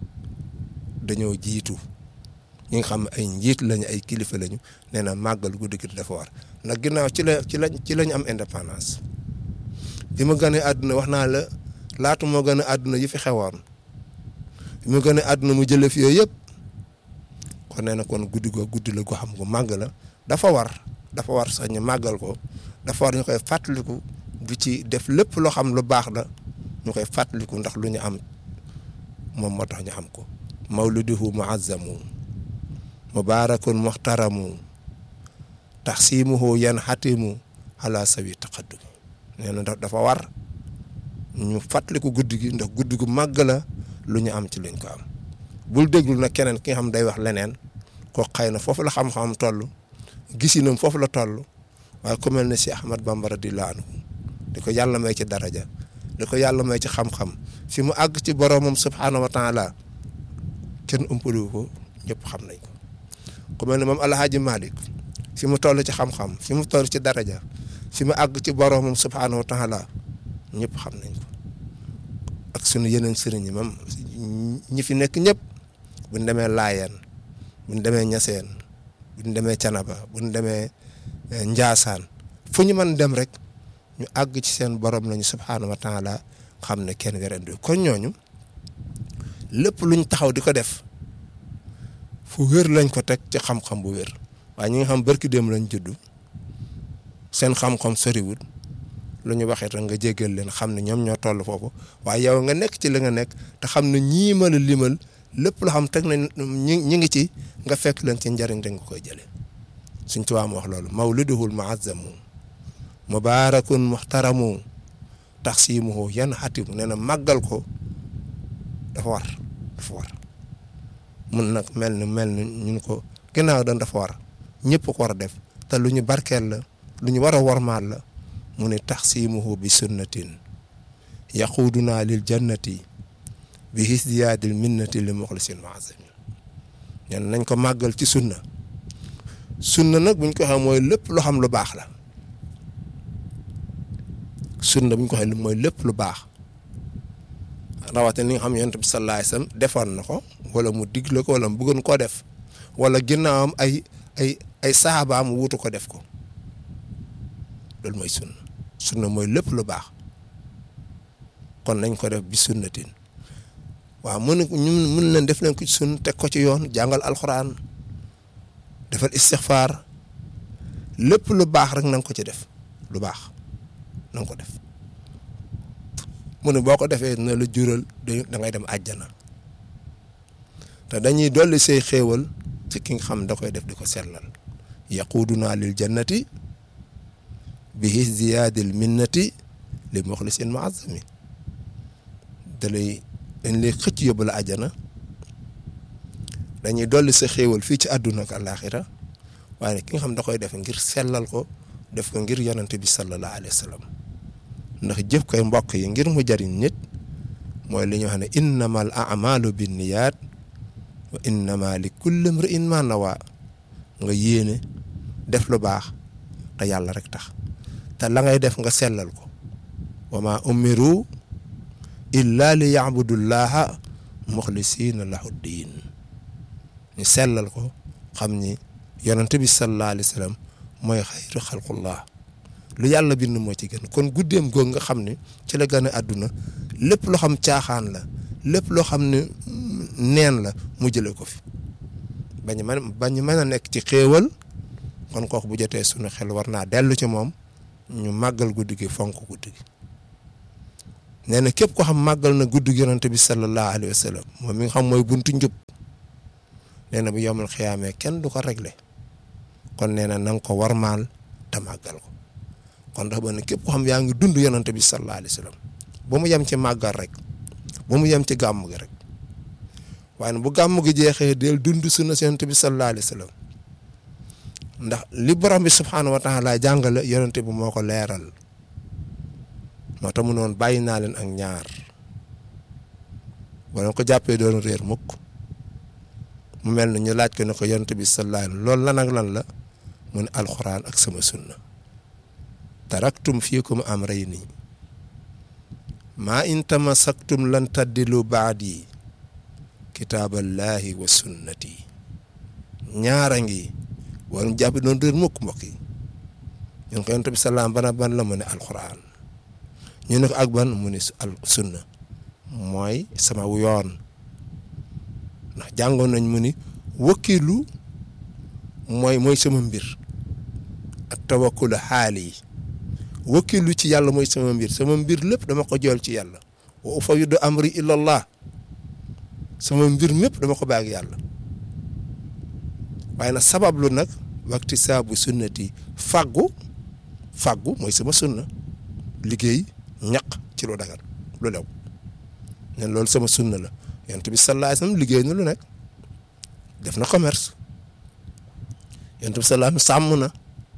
dañoo jiitu ñi nga xam ne ay njiit lañu ay kilifa lañu nee na màggal guddi gi dafa war ndax ginnaaw ci la ci la ci lañ am indépendance bi ma gën a àdduna wax naa la laatu moo gën a àdduna yi fi xewoon bi ma gën a àdduna mu jëlee fi yooyu yëpp kon nee na kon guddi goo guddi la goo xam gu màgg la dafa war dafa war sax ñu màggal ko dafa war ñu koy fàttaliku di ci def lépp loo xam lu baax la ñu koy fàttaliku ndax lu ñu am moom moo tax ñu am ko mawliduhu muazzamu mubarakun muhtaramu taxsimuhu yan xatimu ala sawi taqaddum nee na dafa war ñu fàttaliku guddi gi ndax guddi gu màgg la lu ñu am ci luñ ko am bul déglu nag keneen ki nga xam day wax leneen ko xëy na foofu la xam-xam toll gisinam foofu la toll waaye ku mel ne si Ahmad Bamba radiyallaahu anhu di ko yàlla may ci daraja di ko yàlla may ci xam-xam fi mu àgg ci boromam subhaanahu wa taala kenn ëmpaliwu ko ñëpp xam nañ ko ku mel ne moom Alhaaji Malick fi mu toll ci xam-xam fi mu toll ci daraja fi mu àgg ci boromam subhaanahu wa taala ñëpp xam nañ ko ak sunu yeneen sëriñ yi moom ñi fi nekk ñëpp buñ demee Laayeen buñ demee Ñaseen buñ demee Canaba buñ demee Njaasaan fu ñu mën dem rek ñu àgg ci seen borom lañu subhaanahu wa taala xam ne kenn werendu kon ñooñu lépp luñ taxaw di ko def fu wér lañ ko teg ci xam-xam bu wér waaye ñi nga xam barki dem lañ juddu seen xam-xam soriwul lu ñu waxee rek nga jéggal leen xam ne ñoom ñoo toll foofu waaye yow nga nekk ci li nga nekk te xam ne ñii ma la limal lépp loo xam teg nañ ñi ñi ngi ci nga fekk leen ci njariñ da nga koy jëlee suñ tubaab wax loolu mawliduhul muazzamu mubarakun muhtaramu taxsimuhu yan xatimu nee na màggal ko dafa war dafa war mun nag mel ni mel ni ñun ko ginnaaw dañ dafa war ñëpp ko war a def te lu ñu barkeel la lu ñu war a warmaal la mu ne taxsimuhu bi sunnatin yaquuduna lil jannati bi hisdiyaadil minnati li muxlisin muazzamin ñen nañ ko màggal ci sunna sunna nag buñ ko waxee mooy lépp loo xam lu baax la sunna buñ ko waxee mooy lépp lu baax rawatina li nga xam yonent bi sallallahu alayhi wasallam defoon na ko wala mu digle ko wala mu bëggoon koo def wala ginnaawam ay ay ay saabaam wuutu ko def ko loolu mooy sunna sunna mooy lépp lu baax kon nañ ko def bi sunnatin waaw mën ñu mën leen def leen ko ci sunna teg ko ci yoon jàngal alxuraan defal istixfaar lépp lu baax rek na nga ko ci def lu baax na nga ko def mu ne boo ko defee na la jural da ngay dem àjjana te dañuy dolli say xéewal ci ki nga xam da koy def di ko sellal yaquuduna lil jannati bi ziyaadil minnati li muxlisin muazzami da lay dañ lay xëcc yóbbu la àjjana dañuy dolli sa xéewal fii ci àdduna ak àllaaxira waaye ki nga xam da koy def ngir sellal ko def ko ngir yonent bi sallallahu alayhi wa sallam ndax jëf koy mbokk yi ngir mu jariñ nit mooy li ñu wax ne innamal a'malu binniyaat wa innama li kulli imri'in ma nawa nga yéene def lu baax te yàlla rek tax te la ngay def nga sellal ko wa ma umiru illa li ya'budullaha muxlisina lahu diin ñu sellal ko xam ni yonent bi sallallahu alayhi wa sallam mooy xayru xalqullah lu yàlla bind moo ci gën kon guddeem googu nga xam ne ci la gën a àdduna lépp loo xam caaxaan la lépp loo xam ne neen la mu jëlee ko fi bañ man bañ mën a nekk ci xéewal kon kooku bu jotee sunu xel war naa dellu ci moom ñu màggal guddi gi fonk guddi gi nee na képp ko xam màggal na guddi gi yonante bi sallallahu alayhi wa sallam moom mi nga xam mooy buntu njub nee na bu yomul xiyaamee kenn du ko réglé kon nee na na nga ko warmaal te màggal ko kon dafa ne képp ko xam yaa ngi dund yonante bi sallallahu alayhi wa sallam bu mu yem ci màggal rek bu mu yem ci gàmm gi rek waaye nag bu gàmm gi jeexee del dund sunna yonante bi sallallahu alayhi wa sallam ndax li borom bi subxanahu wa taala jàngale yonante bi moo ko leeral moo tax mu noonu bàyyi naa leen ak ñaar boo ko jàppee doon réer mukk mu mel ne ñu laaj ko ne ko yonante bi sallallahu alayhi loolu lan ak lan la mu ne alxuraan ak sama sunna taraktum fiikum amrayni maa in tamassaktum lan taddilu baadi kitaaballahi wa sunnati ñaara ngi warum jàpp doon réer mukk mbokk yi ñun ko yonent bi salaam bana ban la mu ne alxuraan ñu ne ko ak ban mu ne al sunna mooy sama yoon ndax jàngoon nañ mu ni wakkilu mooy mooy sama mbir ak tawakkulu xaali yi wakkilu ci yàlla mooy sama mbir sama mbir lépp dama ko jool ci yàlla wa ufawwidu amri ilallah sama mbir mépp dama ko bàyyi yàlla waaye nag sabablu nag waxti saabu sunnati fàggu fàggu mooy sama sunna liggéey ñaq ci lu dagan lu lew nen loolu sama sunna la yonent bi sallallahu alayhi wasallam liggéey na lu nekk def na commerce yonent bi sallallahu alayhi wasallam sàmm na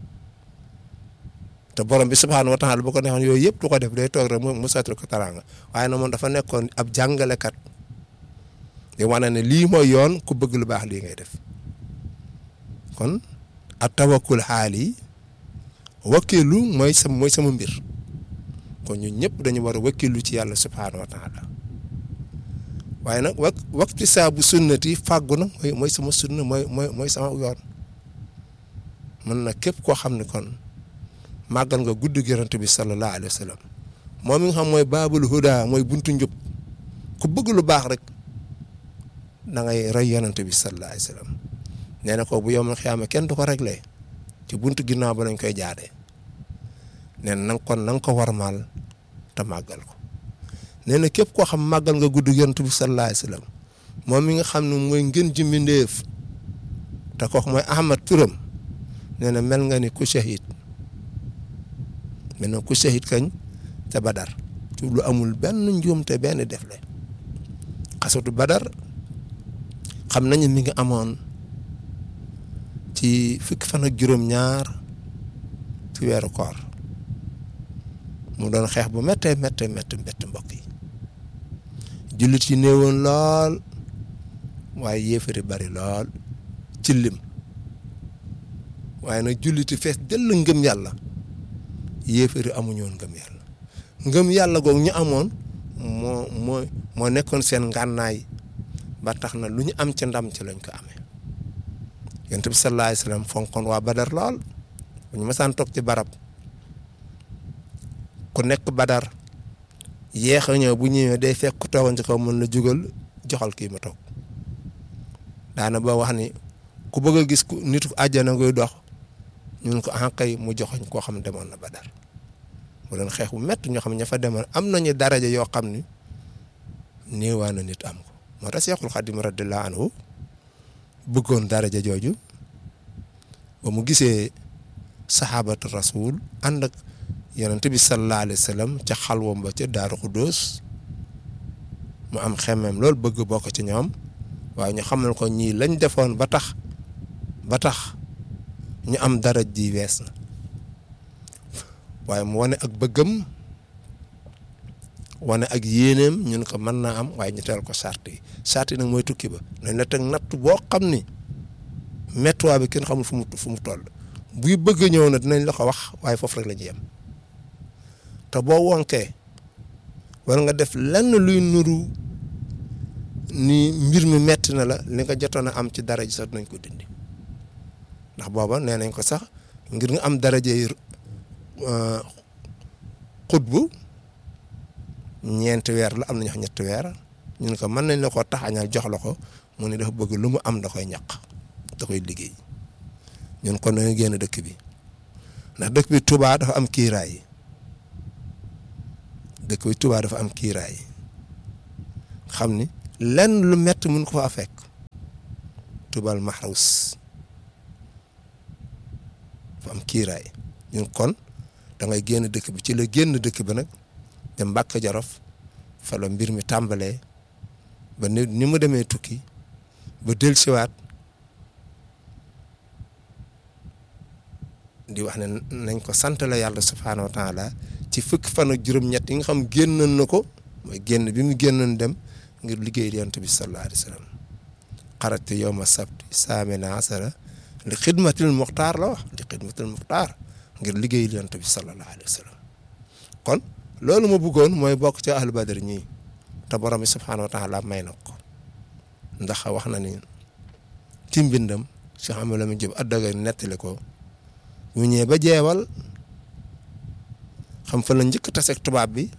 te borom bi subhaanahu wa taala bu ko neexoon yooyu yëpp du ko def day toog rek mu satul ko taraanga waaye nag moom dafa nekkoon ab jàngalekat di wane ne lii mooy yoon ku bëgg lu baax lii ngay def kon ak tawakkul xaal yi wakkilu mooy sama mooy sama mbir kon ñun ñëpp dañu war a wakkilu ci yàlla subhaanahu wa taala waaye nag wa waxti saabu sunnati fàggu nag mooy mooy sama sunna mooy mooy mooy sama yoon mën na képp koo xam ne kon màggal nga gudd yonent bi sallallahu alayhi wa sallam moom mi nga xam mooy baabul huda mooy buntu njub ku bëgg lu baax rek da ngay roy yonent bi sallallahu alayhi wa sallam nee na ko bu yomul xiyaama kenn du ko réglé ci buntu ginnaaw ba lañ koy jaaree nee na nanga kon na nga ko warmaal te màggal ko nee na képp koo xam màggal nga gudd yonent bi sallallahu alayhi wa sallam moom mi nga xam ne mooy ngën ji mbindéef te kooku mooy Ahmad turam nee na mel nga ni ku shahid mel na ku shahid kañ te Badar ci lu amul benn njuumte benn defle xasatu Badar xam nañu mi ngi amoon ci fukki fan ak juróom-ñaar ci weeru koor mu doon xeex bu méttee méttee méttee méttee mbokk yi jullit yi néewoon lool waaye yéefari bari lool ci lim waaye nag jullit yi fees dell ngëm yàlla yéefari amuñu woon ngëm yàlla ngëm yàlla googu ñu amoon moo moo moo nekkoon seen ngànnaay ba tax na lu ñu am ci ndam ci lañ ko amee yonent bi sallallahu alayhi wasallam fonkoon waa Badar lool bu ñu masaan toog ci barab ku nekk Badar yéex a ñëw bu ñëwee day fekk ku toogoon ci kaw mën la jugal joxal kii ma toog daana ba wax ni ku bëgg a gis ku nit ku àjjana ngay dox ñun ko ah kay mu joxoñ koo xam ne demoon na Badar mu doon xeex bu métti ñoo xam ne ña fa demoon am nañu daraja yoo xam ni néewaa na nit am ko moo tax Seexul Xadim radiyallahu anhu bëggoon daraja jooju ba mu gisee saxaabatu rasul ànd ak yonent bi sallallahu alayhi wa sallam ca xalwam ba ca Daaru Xuddoos mu am xemmem loolu bëgg bokk ci ñoom waaye ñu xamal ko ñii lañ defoon ba tax ba tax ñu am daraj ji wees na waaye mu wane ak bëggam wane ak yéeneem ñun ko mën naa am waaye ñu teel ko sart yi sart yi nag mooy tukki ba nañ la teg natt boo xam ni méttuwaa bi kenn xamul fu mu fu mu toll buy bëgg ñëw na dinañ la ko wax waaye foofu rek la ñuy yem te boo wonkee wala nga def lenn luy nuru ni mbir mi metti na la li nga jotoon a am ci dara ji sax dinañ ko dindi ndax booba nee nañ ko sax ngir nga am daraja yi xutbu ñeenti weer la am nañu wax ñetti weer ñun ko mën nañ la ko taxañal jox la ko mu ne dafa bëgg lu mu am da koy ñaq da koy liggéey ñun kon dañuy génn dëkk bi ndax dëkk bi Touba dafa am kiiraay dëkk bi Touba dafa am kiiraay xam ni lenn lu metti mun ko faa fekk Touba Mahrouz dafa am kiiraay ñun kon da ngay génn dëkk bi ci la génn dëkk bi nag dem Mbàkke Jolof fa la mbir mi tàmbalee ba ni ni mu demee tukki ba dellusiwaat di wax ne nañ ko sant la yàlla subhaanahu wa taala ci fukki fan ak juróom-ñett yi nga xam génnoon na ko mooy génn bi mu génnoon dem ngir liggéey yonent bi sallallahu alayhi wa sallam xarajtu yawma sabti saamina asara li xidmatil muxtaar la wax li xidmatil muxtaar ngir liggéey yonent bi sallallahu alayhi wa sallam kon loolu ma bëggoon mooy bokk ci ahlu badar ñii te borom bi subhaanahu wa taala may na ko ndax wax na ni ci mbindam Cheikh Amadou Lamine Diop addaga nettali ko ñu ñëwee ba jeewal xam fa la njëkk taseeg tubaab bi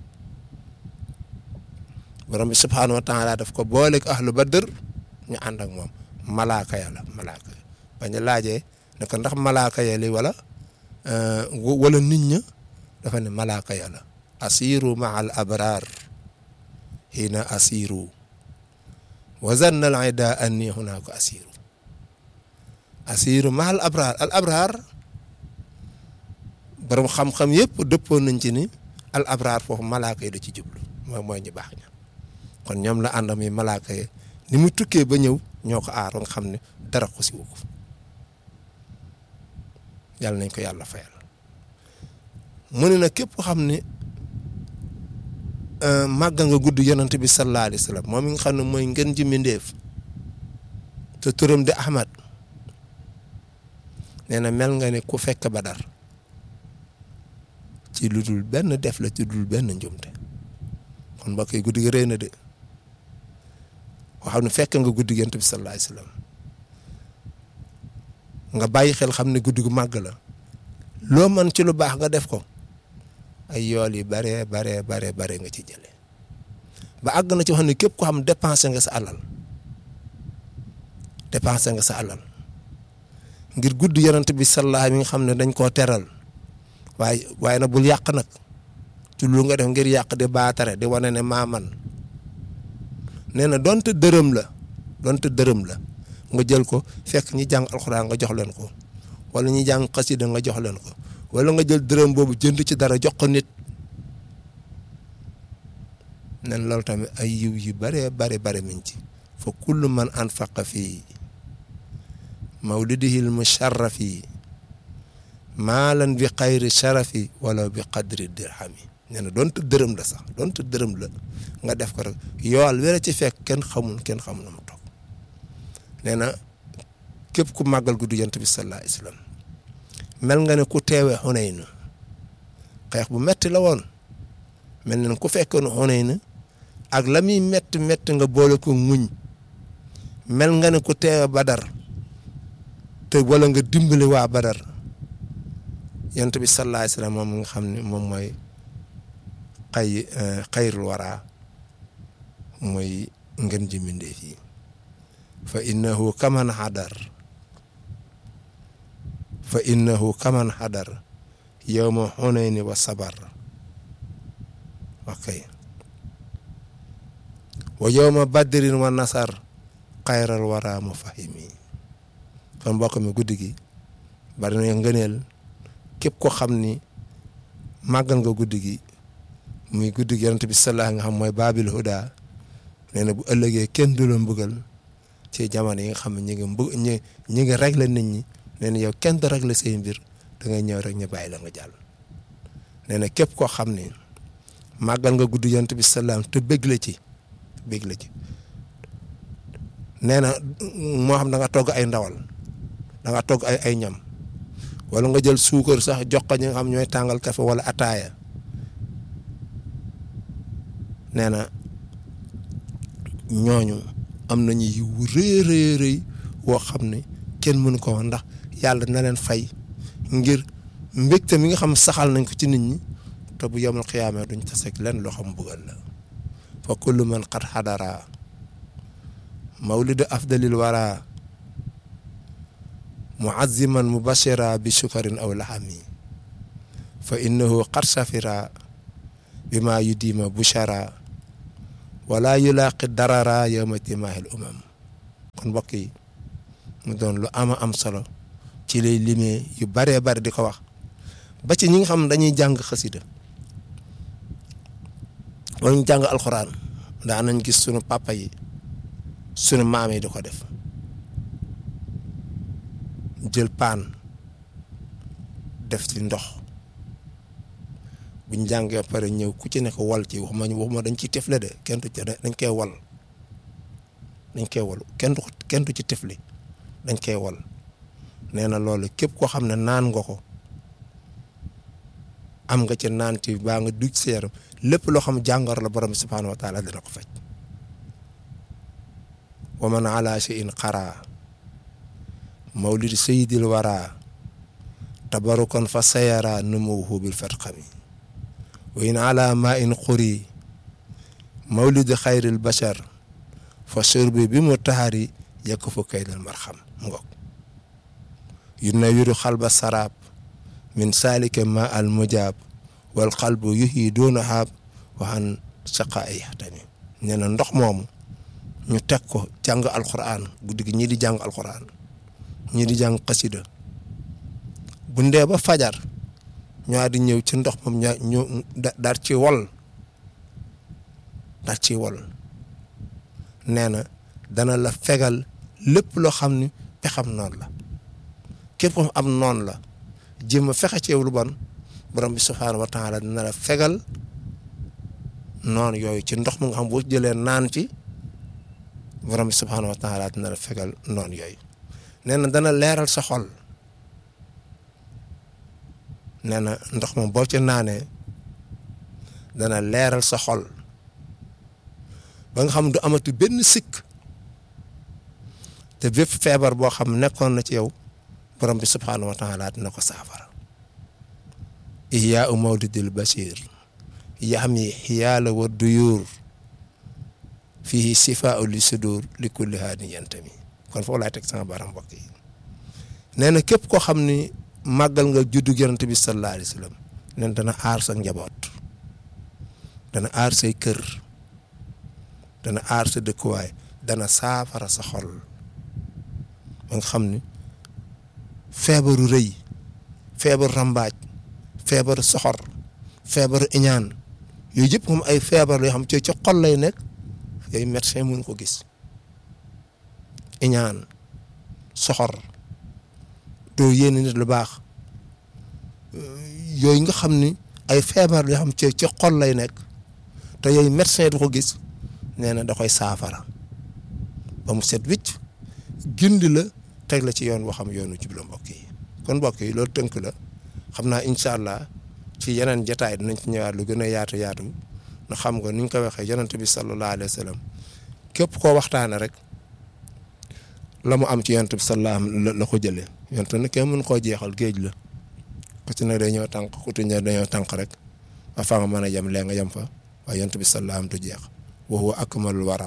borom bi subhaanahu wa taala daf ko booleeg ahlu badr ñu ànd ak moom malaaka ya la malaaka ya bañ a laajee ne ko ndax malaaka ya li wala wala nit ña dafa ne malaaka ya la asiru maa al abraar xiina asiru wa zanna al ida anni hunaaka asiru asiru maa al abraar al abraar borom xam-xam yëpp dëppoon nañ ci ni al abraar foofu malaaka yi da ci jublu mooy mooy ñu baax ña kon ñoom la àndam yi malaaka yi ni mu tukkee ba ñëw ñoo ko aar nga xam ne dara xusiwu ko yàlla nañ ko yàlla fayal mu ne nag képp xam ne màggal nga gudd yonent bi sallallahu alayhi wa sallam moom mi nga xam ne mooy ngën ji mbindéef te turam di Ahmad nee na mel nga ne ku fekk Badar ci lu dul benn def la ci dul benn njumte kon mbokk yi guddi gi rëy na de koo xam ne fekk nga guddi yonent bi sallallahu alayhi wa sallam nga bàyyi xel xam ne guddi gu màgg la loo mën ci lu baax nga def ko ay yool yi baree baree baree bare nga ci jëlee ba àgg na ci wax ne képp ko xam dépensé nga sa alal dépensé nga sa alal ngir guddi yonent bi sallallahu mi nga xam ne dañ koo teral waaye waaye nag bul yàq nag ci lu nga def ngir yàq di baatare di wane ne maa man nee na donte dërëm la donte dërëm la nga jël ko fekk ñi jàng alxuraan nga jox leen ko wala ñi jàng xasida nga jox leen ko wala nga jël dërëm boobu jënd ci dara jox ko nit nen loolu tamit ay yiw yu bare bare bare min ci fa kullu man anfaqa fii mawlidihil musharrafi maalan bi xayri sharafi wala bi qadri dirhami nee na doonte dërëm la sax doonte dërëm la nga def ko rek yool wéra ci fekk kenn xamul kenn xamul na mu toog nee na képp ku màggal guddi yonent bi sallallahu alayhi wasallam mel nga ne ku teewee Xunayn xeex bu metti la woon mel na ku fekkoon Xunayn ak la muy metti metti nga boole ko muñ mel nga ne ku teewee Badar te wala nga dimbali waa Badar yonent bi sallallahu alayhi wasallam moom nga xam ne moom mooy xay xayrul wara mooy ngeen ji mbindeef yi fa innahu kaman hadar fa innahu kaman hadar yawma hunayni wa sabar ok wa yawma badrin wa nasar xayral wara mu fahimi kon mbokk mi guddi gi bari na ngëneel képp ko xam ni màggal nga guddi gi muy guddi gi yonent bi sallallahu nga xam mooy baabil huda nee na bu ëllëgee kenn du la mbugal ci jamono yi nga xam ne ñi ngi mbug ñi ñi ngi régler nit ñi nee na yow kenn du régler say mbir da ngay ñëw rek ñu bàyyi la nga jàll nee na képp koo xam ne màggal nga guddi yonent bi sallallahu te bëgg la ci bëgg la ci nee na moo xam da nga togg ay ndawal da nga togg ay ay ñam wala nga jël suukar sax jox ko ñi nga xam ñooy tàngal kafe wala ataaya nee na ñooñu am nañu yiw rëy rëy rëy woo xam ne kenn mënu ko woon ndax yàlla na leen fay ngir mbégte mi nga xam saxal nañ ko ci nit ñi te bu yemul xiyaamee duñ taseeg leen loo xam bëggal la fa kullu man qad xadara mawlidu afdalil wara muaziman mubashira bi sukarin aw laxami fa innahu qad safira bima yudima bushara wala yulaaqi darara yowma timaahil umam kon mbokk yi mu doon lu ama am solo ci lay limee yu baree bari di ko wax ba ci ñi nga xam dañuy jàng xasida wala ñu jàng alxuraan daa nañ gis sunu papa yi sunu maam yi di ko def jël paan def ci ndox buñ jàngee pare ñëw ku ci nekk wal ci waxuma waxuma dañ ciy tefle de kenn du ci dañ koy wal dañ koy wal kenn du kenn du ci tefli dañ koy wal nee na loolu képp koo xam ne naan nga ko am nga ci naan ci baa nga duj sa yaram lépp loo xam jàngoro la borom bi subhaanahu wa taala dina ko faj wa man ala shay'in qara mawlid sayyidil wara tabarukan fa sayara numuhu bil fatqami wa in ala ma in quri mawlid xayril bashar fa shurbi bi mu taxari yekk fu kaydal marxam mu ngoog yunawiru xalba sarab min salike ma al mujab wal qalbu yuhi doona haab waxan saqa ay yaxtami nee na ndox moomu ñu teg ko jàng alquran guddi gi ñii di jàng alquran ñii di jàng xasida bu ndee ba fajar ñoo di ñëw ci ndox moom ñaa ñu daal ci wol daal ci wol nee na dana la fegal lépp loo xam ni pexam noonu la képp ko am noonu la jéem a fexe ci yow lu bon borom bi subhaanahu wa taala dina la fegal noonu yooyu ci ndox mu nga xam boo jëlee naan ci borom bi subhaanahu wa taala dina la fegal noonu yooyu nee na dana leeral sa xol nee na ndox moom boo ci naanee dana leeral sa xol ba nga xam du amatu benn sikk te bépp feebar boo xam nekkoon na ci yow borom bi subhaanahu wa taala dina ko saafara ihyaau mawlidil bashir yaxmi xiyaala wa duyuur fii sifaau li sudur li kulli haadin yantami kon foofu laay teg sama baram mbokk yi nee na képp koo xam ni màggal nga juddu yonent bi sallallahu alayhi wa sallam nen dana aar sa njaboot dana aar say kër dana aar sa dëkkuwaay dana saafara sa xol ba nga xam ni feebaru rëy feebaru rambaaj feebaru soxor feebaru iñaan yooyu yëpp moom ay feebar yoo xam ci ci xol lay nekk yooyu médecin mun ko gis iñaan soxor doo yéene nit lu baax yooyu nga xam ni ay feebar yoo xam ci ci xol lay nekk te yooyu médecin du ko gis nee na da koy saafara ba mu set wicc gindi la teg la ci yoon boo xam yoonu jublu mbokk yi kon mbokk yi loolu tënk la xam naa incha allah ci yeneen jotaay dinañ ci ñëwaat lu gën a yaatu yaatu na xam nga ni ñu ko waxee yonent bi sallallahu alayhi wa sallam képp koo waxtaane rek la mu am ci yonent bi sallallahu la ko jëlee yonent nag kenn mën koo jeexal géej la ku ci ne dañoo tànk ku ci ne dañoo tànk rek ba fa nga mën a yem lee nga yem fa waaye yonent bi sallallahu du jeex wa huwa akmalul wara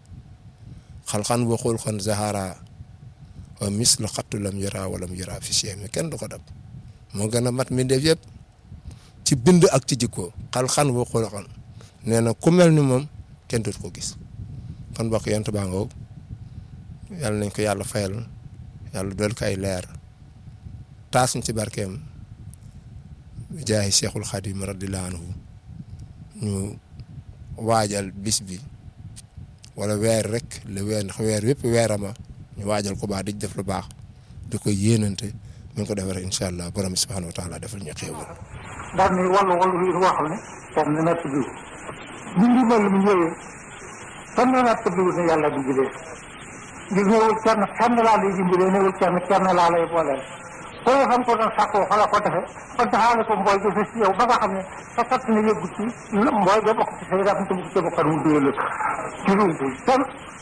xalxan wa xulxan zahara wa mislu xattu lam yara walam yara fi mi kenn du ko dab moo gën a mat mi def yëpp ci bind ak ci jikko xalxan wa xulxan nee na ku mel ni moom kenn dut ko gis kon bokk yonent baa ngoog yàlla nañ ko yàlla fayal yàlla dool ko ay leer taasuñ ci barkeem jaayi cheikhul xadim radiyallahu anhu ñu waajal bis bi wala weer rek le weer ndax weer yëpp weerama ñu waajal ko baax di def lu baax di ko yéenante ñu ngi ko defee rek incha allah borom subhanahu wa taala defal ñu xéewal daal ni wàllu wàllu yi boo xam ne kenn na natt bi ñu ngi mel ni ñëwee kenn na natt bi ne yàlla di jëlee ngir ñëwul kenn kenn laa lay dimbalee ñëwul kenn kenn laa lay booleel ko nga xam ko doon sàkkoo xala ko defe kon taxaale ko mbooy ga fës ci yow ba nga xam ne sa kat na yëggu ci mbooy ga bokk ci say rafet mu ci bokkat mu dóole ci ruubu kenn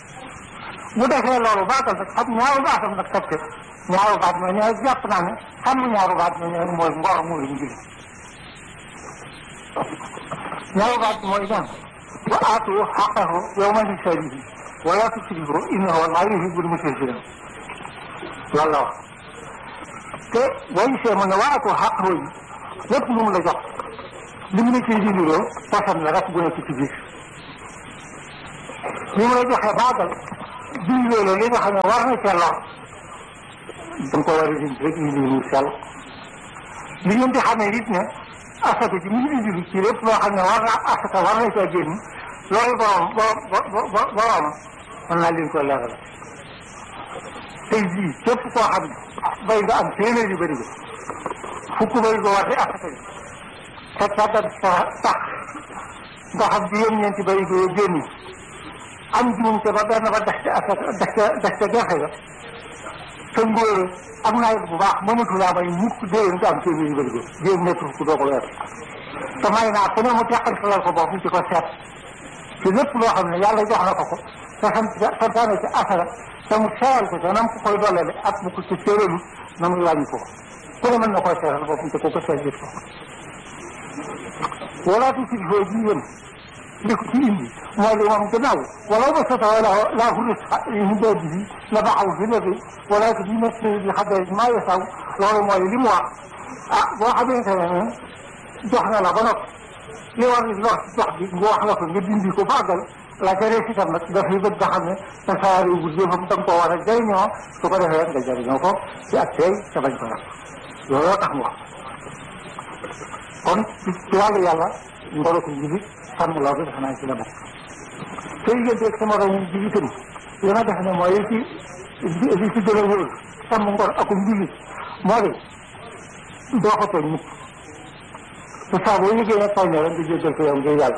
bu defee loolu baatal nag xam ñaaru baatam nag teg ñaaru baat mooy ñooy jàpp naa ne xam ñaaru baat mooy ñooy mooy ngor moo leen jëlee ñaaru baat mooy ñaan wa aatu xaqahu yawma hisaadihi wala tusrifu innahu laa yuhibbul musrifin loolu la wax te boo gisee mu ne waatu xaq yi lépp lu mu la jox li mu la ciy dindiloo poson la rek bu nekk ci biir li mu la joxee baagal dindiloo la li nga xam ne war na ca lor da nga ko war a dindi rek indi lu sell li ngeen di xamee it ne asaka ji mu ngi indi ci lépp loo xam ne war na asaka war na caa génn loolu borom bo bo borom mën naa leen ko leeral tey jii képp koo xam ne bay nga am téeméer yu bëri fukk bëri ko war di asaka ji te tàggat sa tax nga xam juróom-ñeenti bëri ko génn am juumte ba benn ba des ca asaka des ca des ca gerte ga sa ngóor am nawet bu baax mënatu laa may mukk déwén nga am téeméer yu bëri ko jéem nekk fukk doo ko weer te may naa ku ne mu teqantalal ko bopp ci ko seet ci lépp loo xam ne yàlla jox na ko ko te sant santaane ci asara te mu seeral ko te nam ko koy dollale ak bu ko ci séeralu na muy wàññi ko ku ne mën na koy seeral boppam te ko ko seet gis ko wala tu sil foo ji yëm li ko ci indi mooy li moom gannaaw wala ba sota wala laa fu mu dee bi la baxaw fi léegi wala ko bi nekk bi xadee maa yesaw loolu mooy li mu wax ah boo xamante ne jox na la ba noppi li war ni wax jox bi nga wax la ko nga dindi ko bàggal la ca rees itam nag dafay bëgg nga xam ne tasaare bu jëfam da nga koo war a jëriñoo su ko defee nga jëriñoo ko ci ak tey te bañ ko yàq looloo tax mu wax kon ci wàllu yàlla ngoro ko njibit sàmm loo bi defe naa ci la bokk te digganteeg sama morom jibitam li ma def ne mooy li ci li ci gën a wóor sàmm ngor akum njibit moo di doo ko tooñ mukk te saa boo liggéey nag tooñ rek nga jéggal ko yow ngir yàlla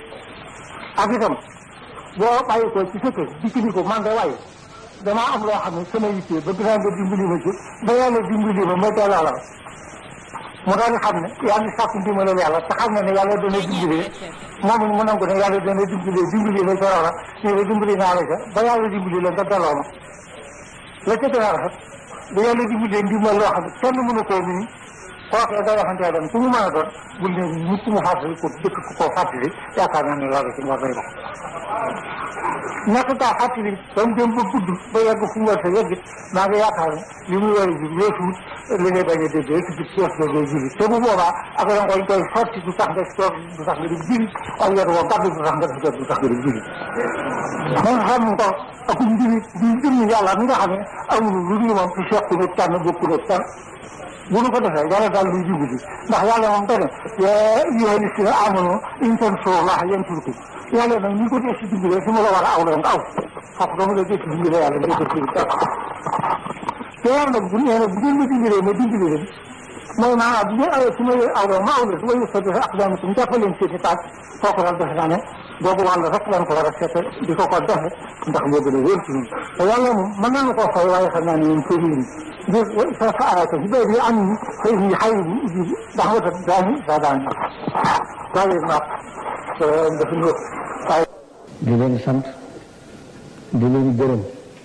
ak itam boo bàyyi ko ci sa kër dikk ni ko man de waaye damaa am loo xam ne sama yittee bëgg naa nga dimbali ma ci ba yàlla dimbali ma ma delloo la mu daal di xam ne yaa ngi sàkku ndimbalal yàlla te xam ne ne yàlla dana dimbali moom mu nangu ne yàlla dana dimbali dimbali la ca loola ne la dimbali naa la ca ba yàlla dimbali la nga delloo ma la ca gën a rafet ba yàlla dimbali ndimbal loo xam ne kenn mënu koo nii kooku day waxantee dem ku mu mën a doon bul ne nit mu fàttali ko dëkk ko koo fàttali yaakaar naa ne loolu ci ngor day dox ñàkk kaa fàttali ba mu dem ba gudd ba yegg fu mu war sa yegg maa ngi yaakaar ne li mu war a ji weesuut li ngay bañ a dégg rek ci kees ga ngay jiri te bu boobaa ak da nga koy sotti du tax nga toog du tax nga di jiri ak yor woo gàddu du tax nga def jot du tax nga di jiri man xam nga ak njiri di jëmmi yàlla mi nga xam ne amul lu dul moom ci seq nit tànn bokku nit tànn bu nu ko defee yàlla daal luy dimbali ndax yàlla moom dane yaa ayyuhaa llaziina aamanuu in tansurullaaha yansurkum yàlla nag ni ko dee si dimbalee su ma la war a aw la nga aw foofu dama la dee si dimbalee yàlla nga def ci dara te yàlla nag bu nee na bu ngeen ma dimbalee ma dimbali leen mooy maanaam bu ngeen awee su ma leen aw la ma aw la su ma yëkkatee aqdaamakum jàppaleen seeni taat kooku daal defe naa ne boobu wàll rek lañ ko war a seete di ko ko defe ndax moo gën a wér ci ñun te yàlla moom mën nañu koo fay waaye xam naa ne ñun kër yi ngir sa saarata si béy bi am ni xëy ni xay bi uji ndax wata daani sa daani waaye naat dafa ñëw waaye di leen sant di leen gërëm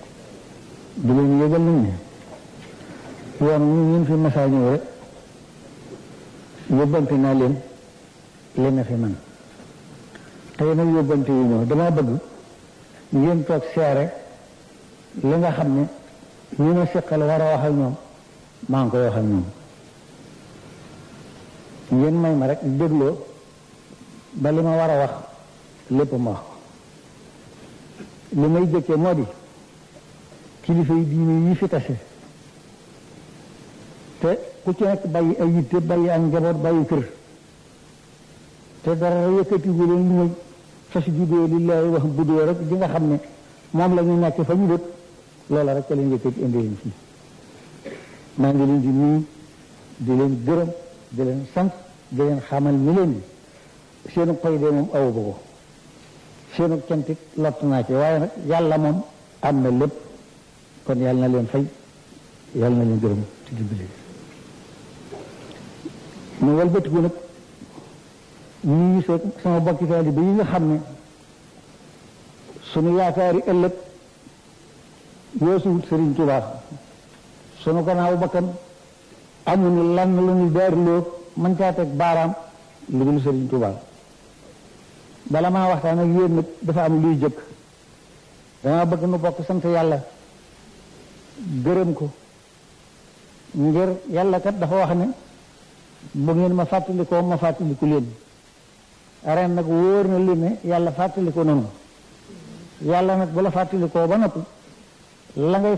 di leen yëgal nañ ne yoon ñu ñun fi masaa ñëw rek yóbbante naa leen leen na fi man tey nag yóbbante yu ñëw dama bëgg ngeen toog seere li nga xam ne ñu ma seqal war a wax ak ñoom maa ngi koy wax ak ñoom ngeen may ma rek dégloo ba li ma war a wax lépp ma wax li may jëkkee moo di kilifa yi diine yi fi tase te ku ci nekk bàyyi ay yitte bàyyi ak njaboot bàyyi kër te dara yëkkatigu leen lu muy fasjudoo lillaahi wax budoo rek di nga xam ne moom la ñu nekk fa ñu dëkk loola rek ca leen yëkkati indi leen fii maa ngi leen di nuyu di leen gërëm di leen sant di leen xamal ni leen di seenu koy de moom awu ba ko seenu cantik lott naa ci waaye nag yàlla moom am na lépp kon yàlla na leen fay yàlla na leen gërëm ci dimbali mu walbatiku nag nuyu sa sama bokki taalibe yi nga xam ne sunu yaakaari ëllëg weesuwut Sëriñ Tuubaa sunu gannaaw bakkan amuñu lan lu ñu daariloo mën caa teg baaraam lu dul Sëriñ Tuubaa bala maa waxtaan ak yéen nag dafa am luy jëkk dama bëgg nu bokk sant yàlla gërëm ko ngir yàlla kat dafa wax ne bu ngeen ma fàttalikoo ma fàttaliku leen ren nag wóor na li ne yàlla fàttaliko noonu yàlla nag bu la fàttalikoo ba noppi la ngay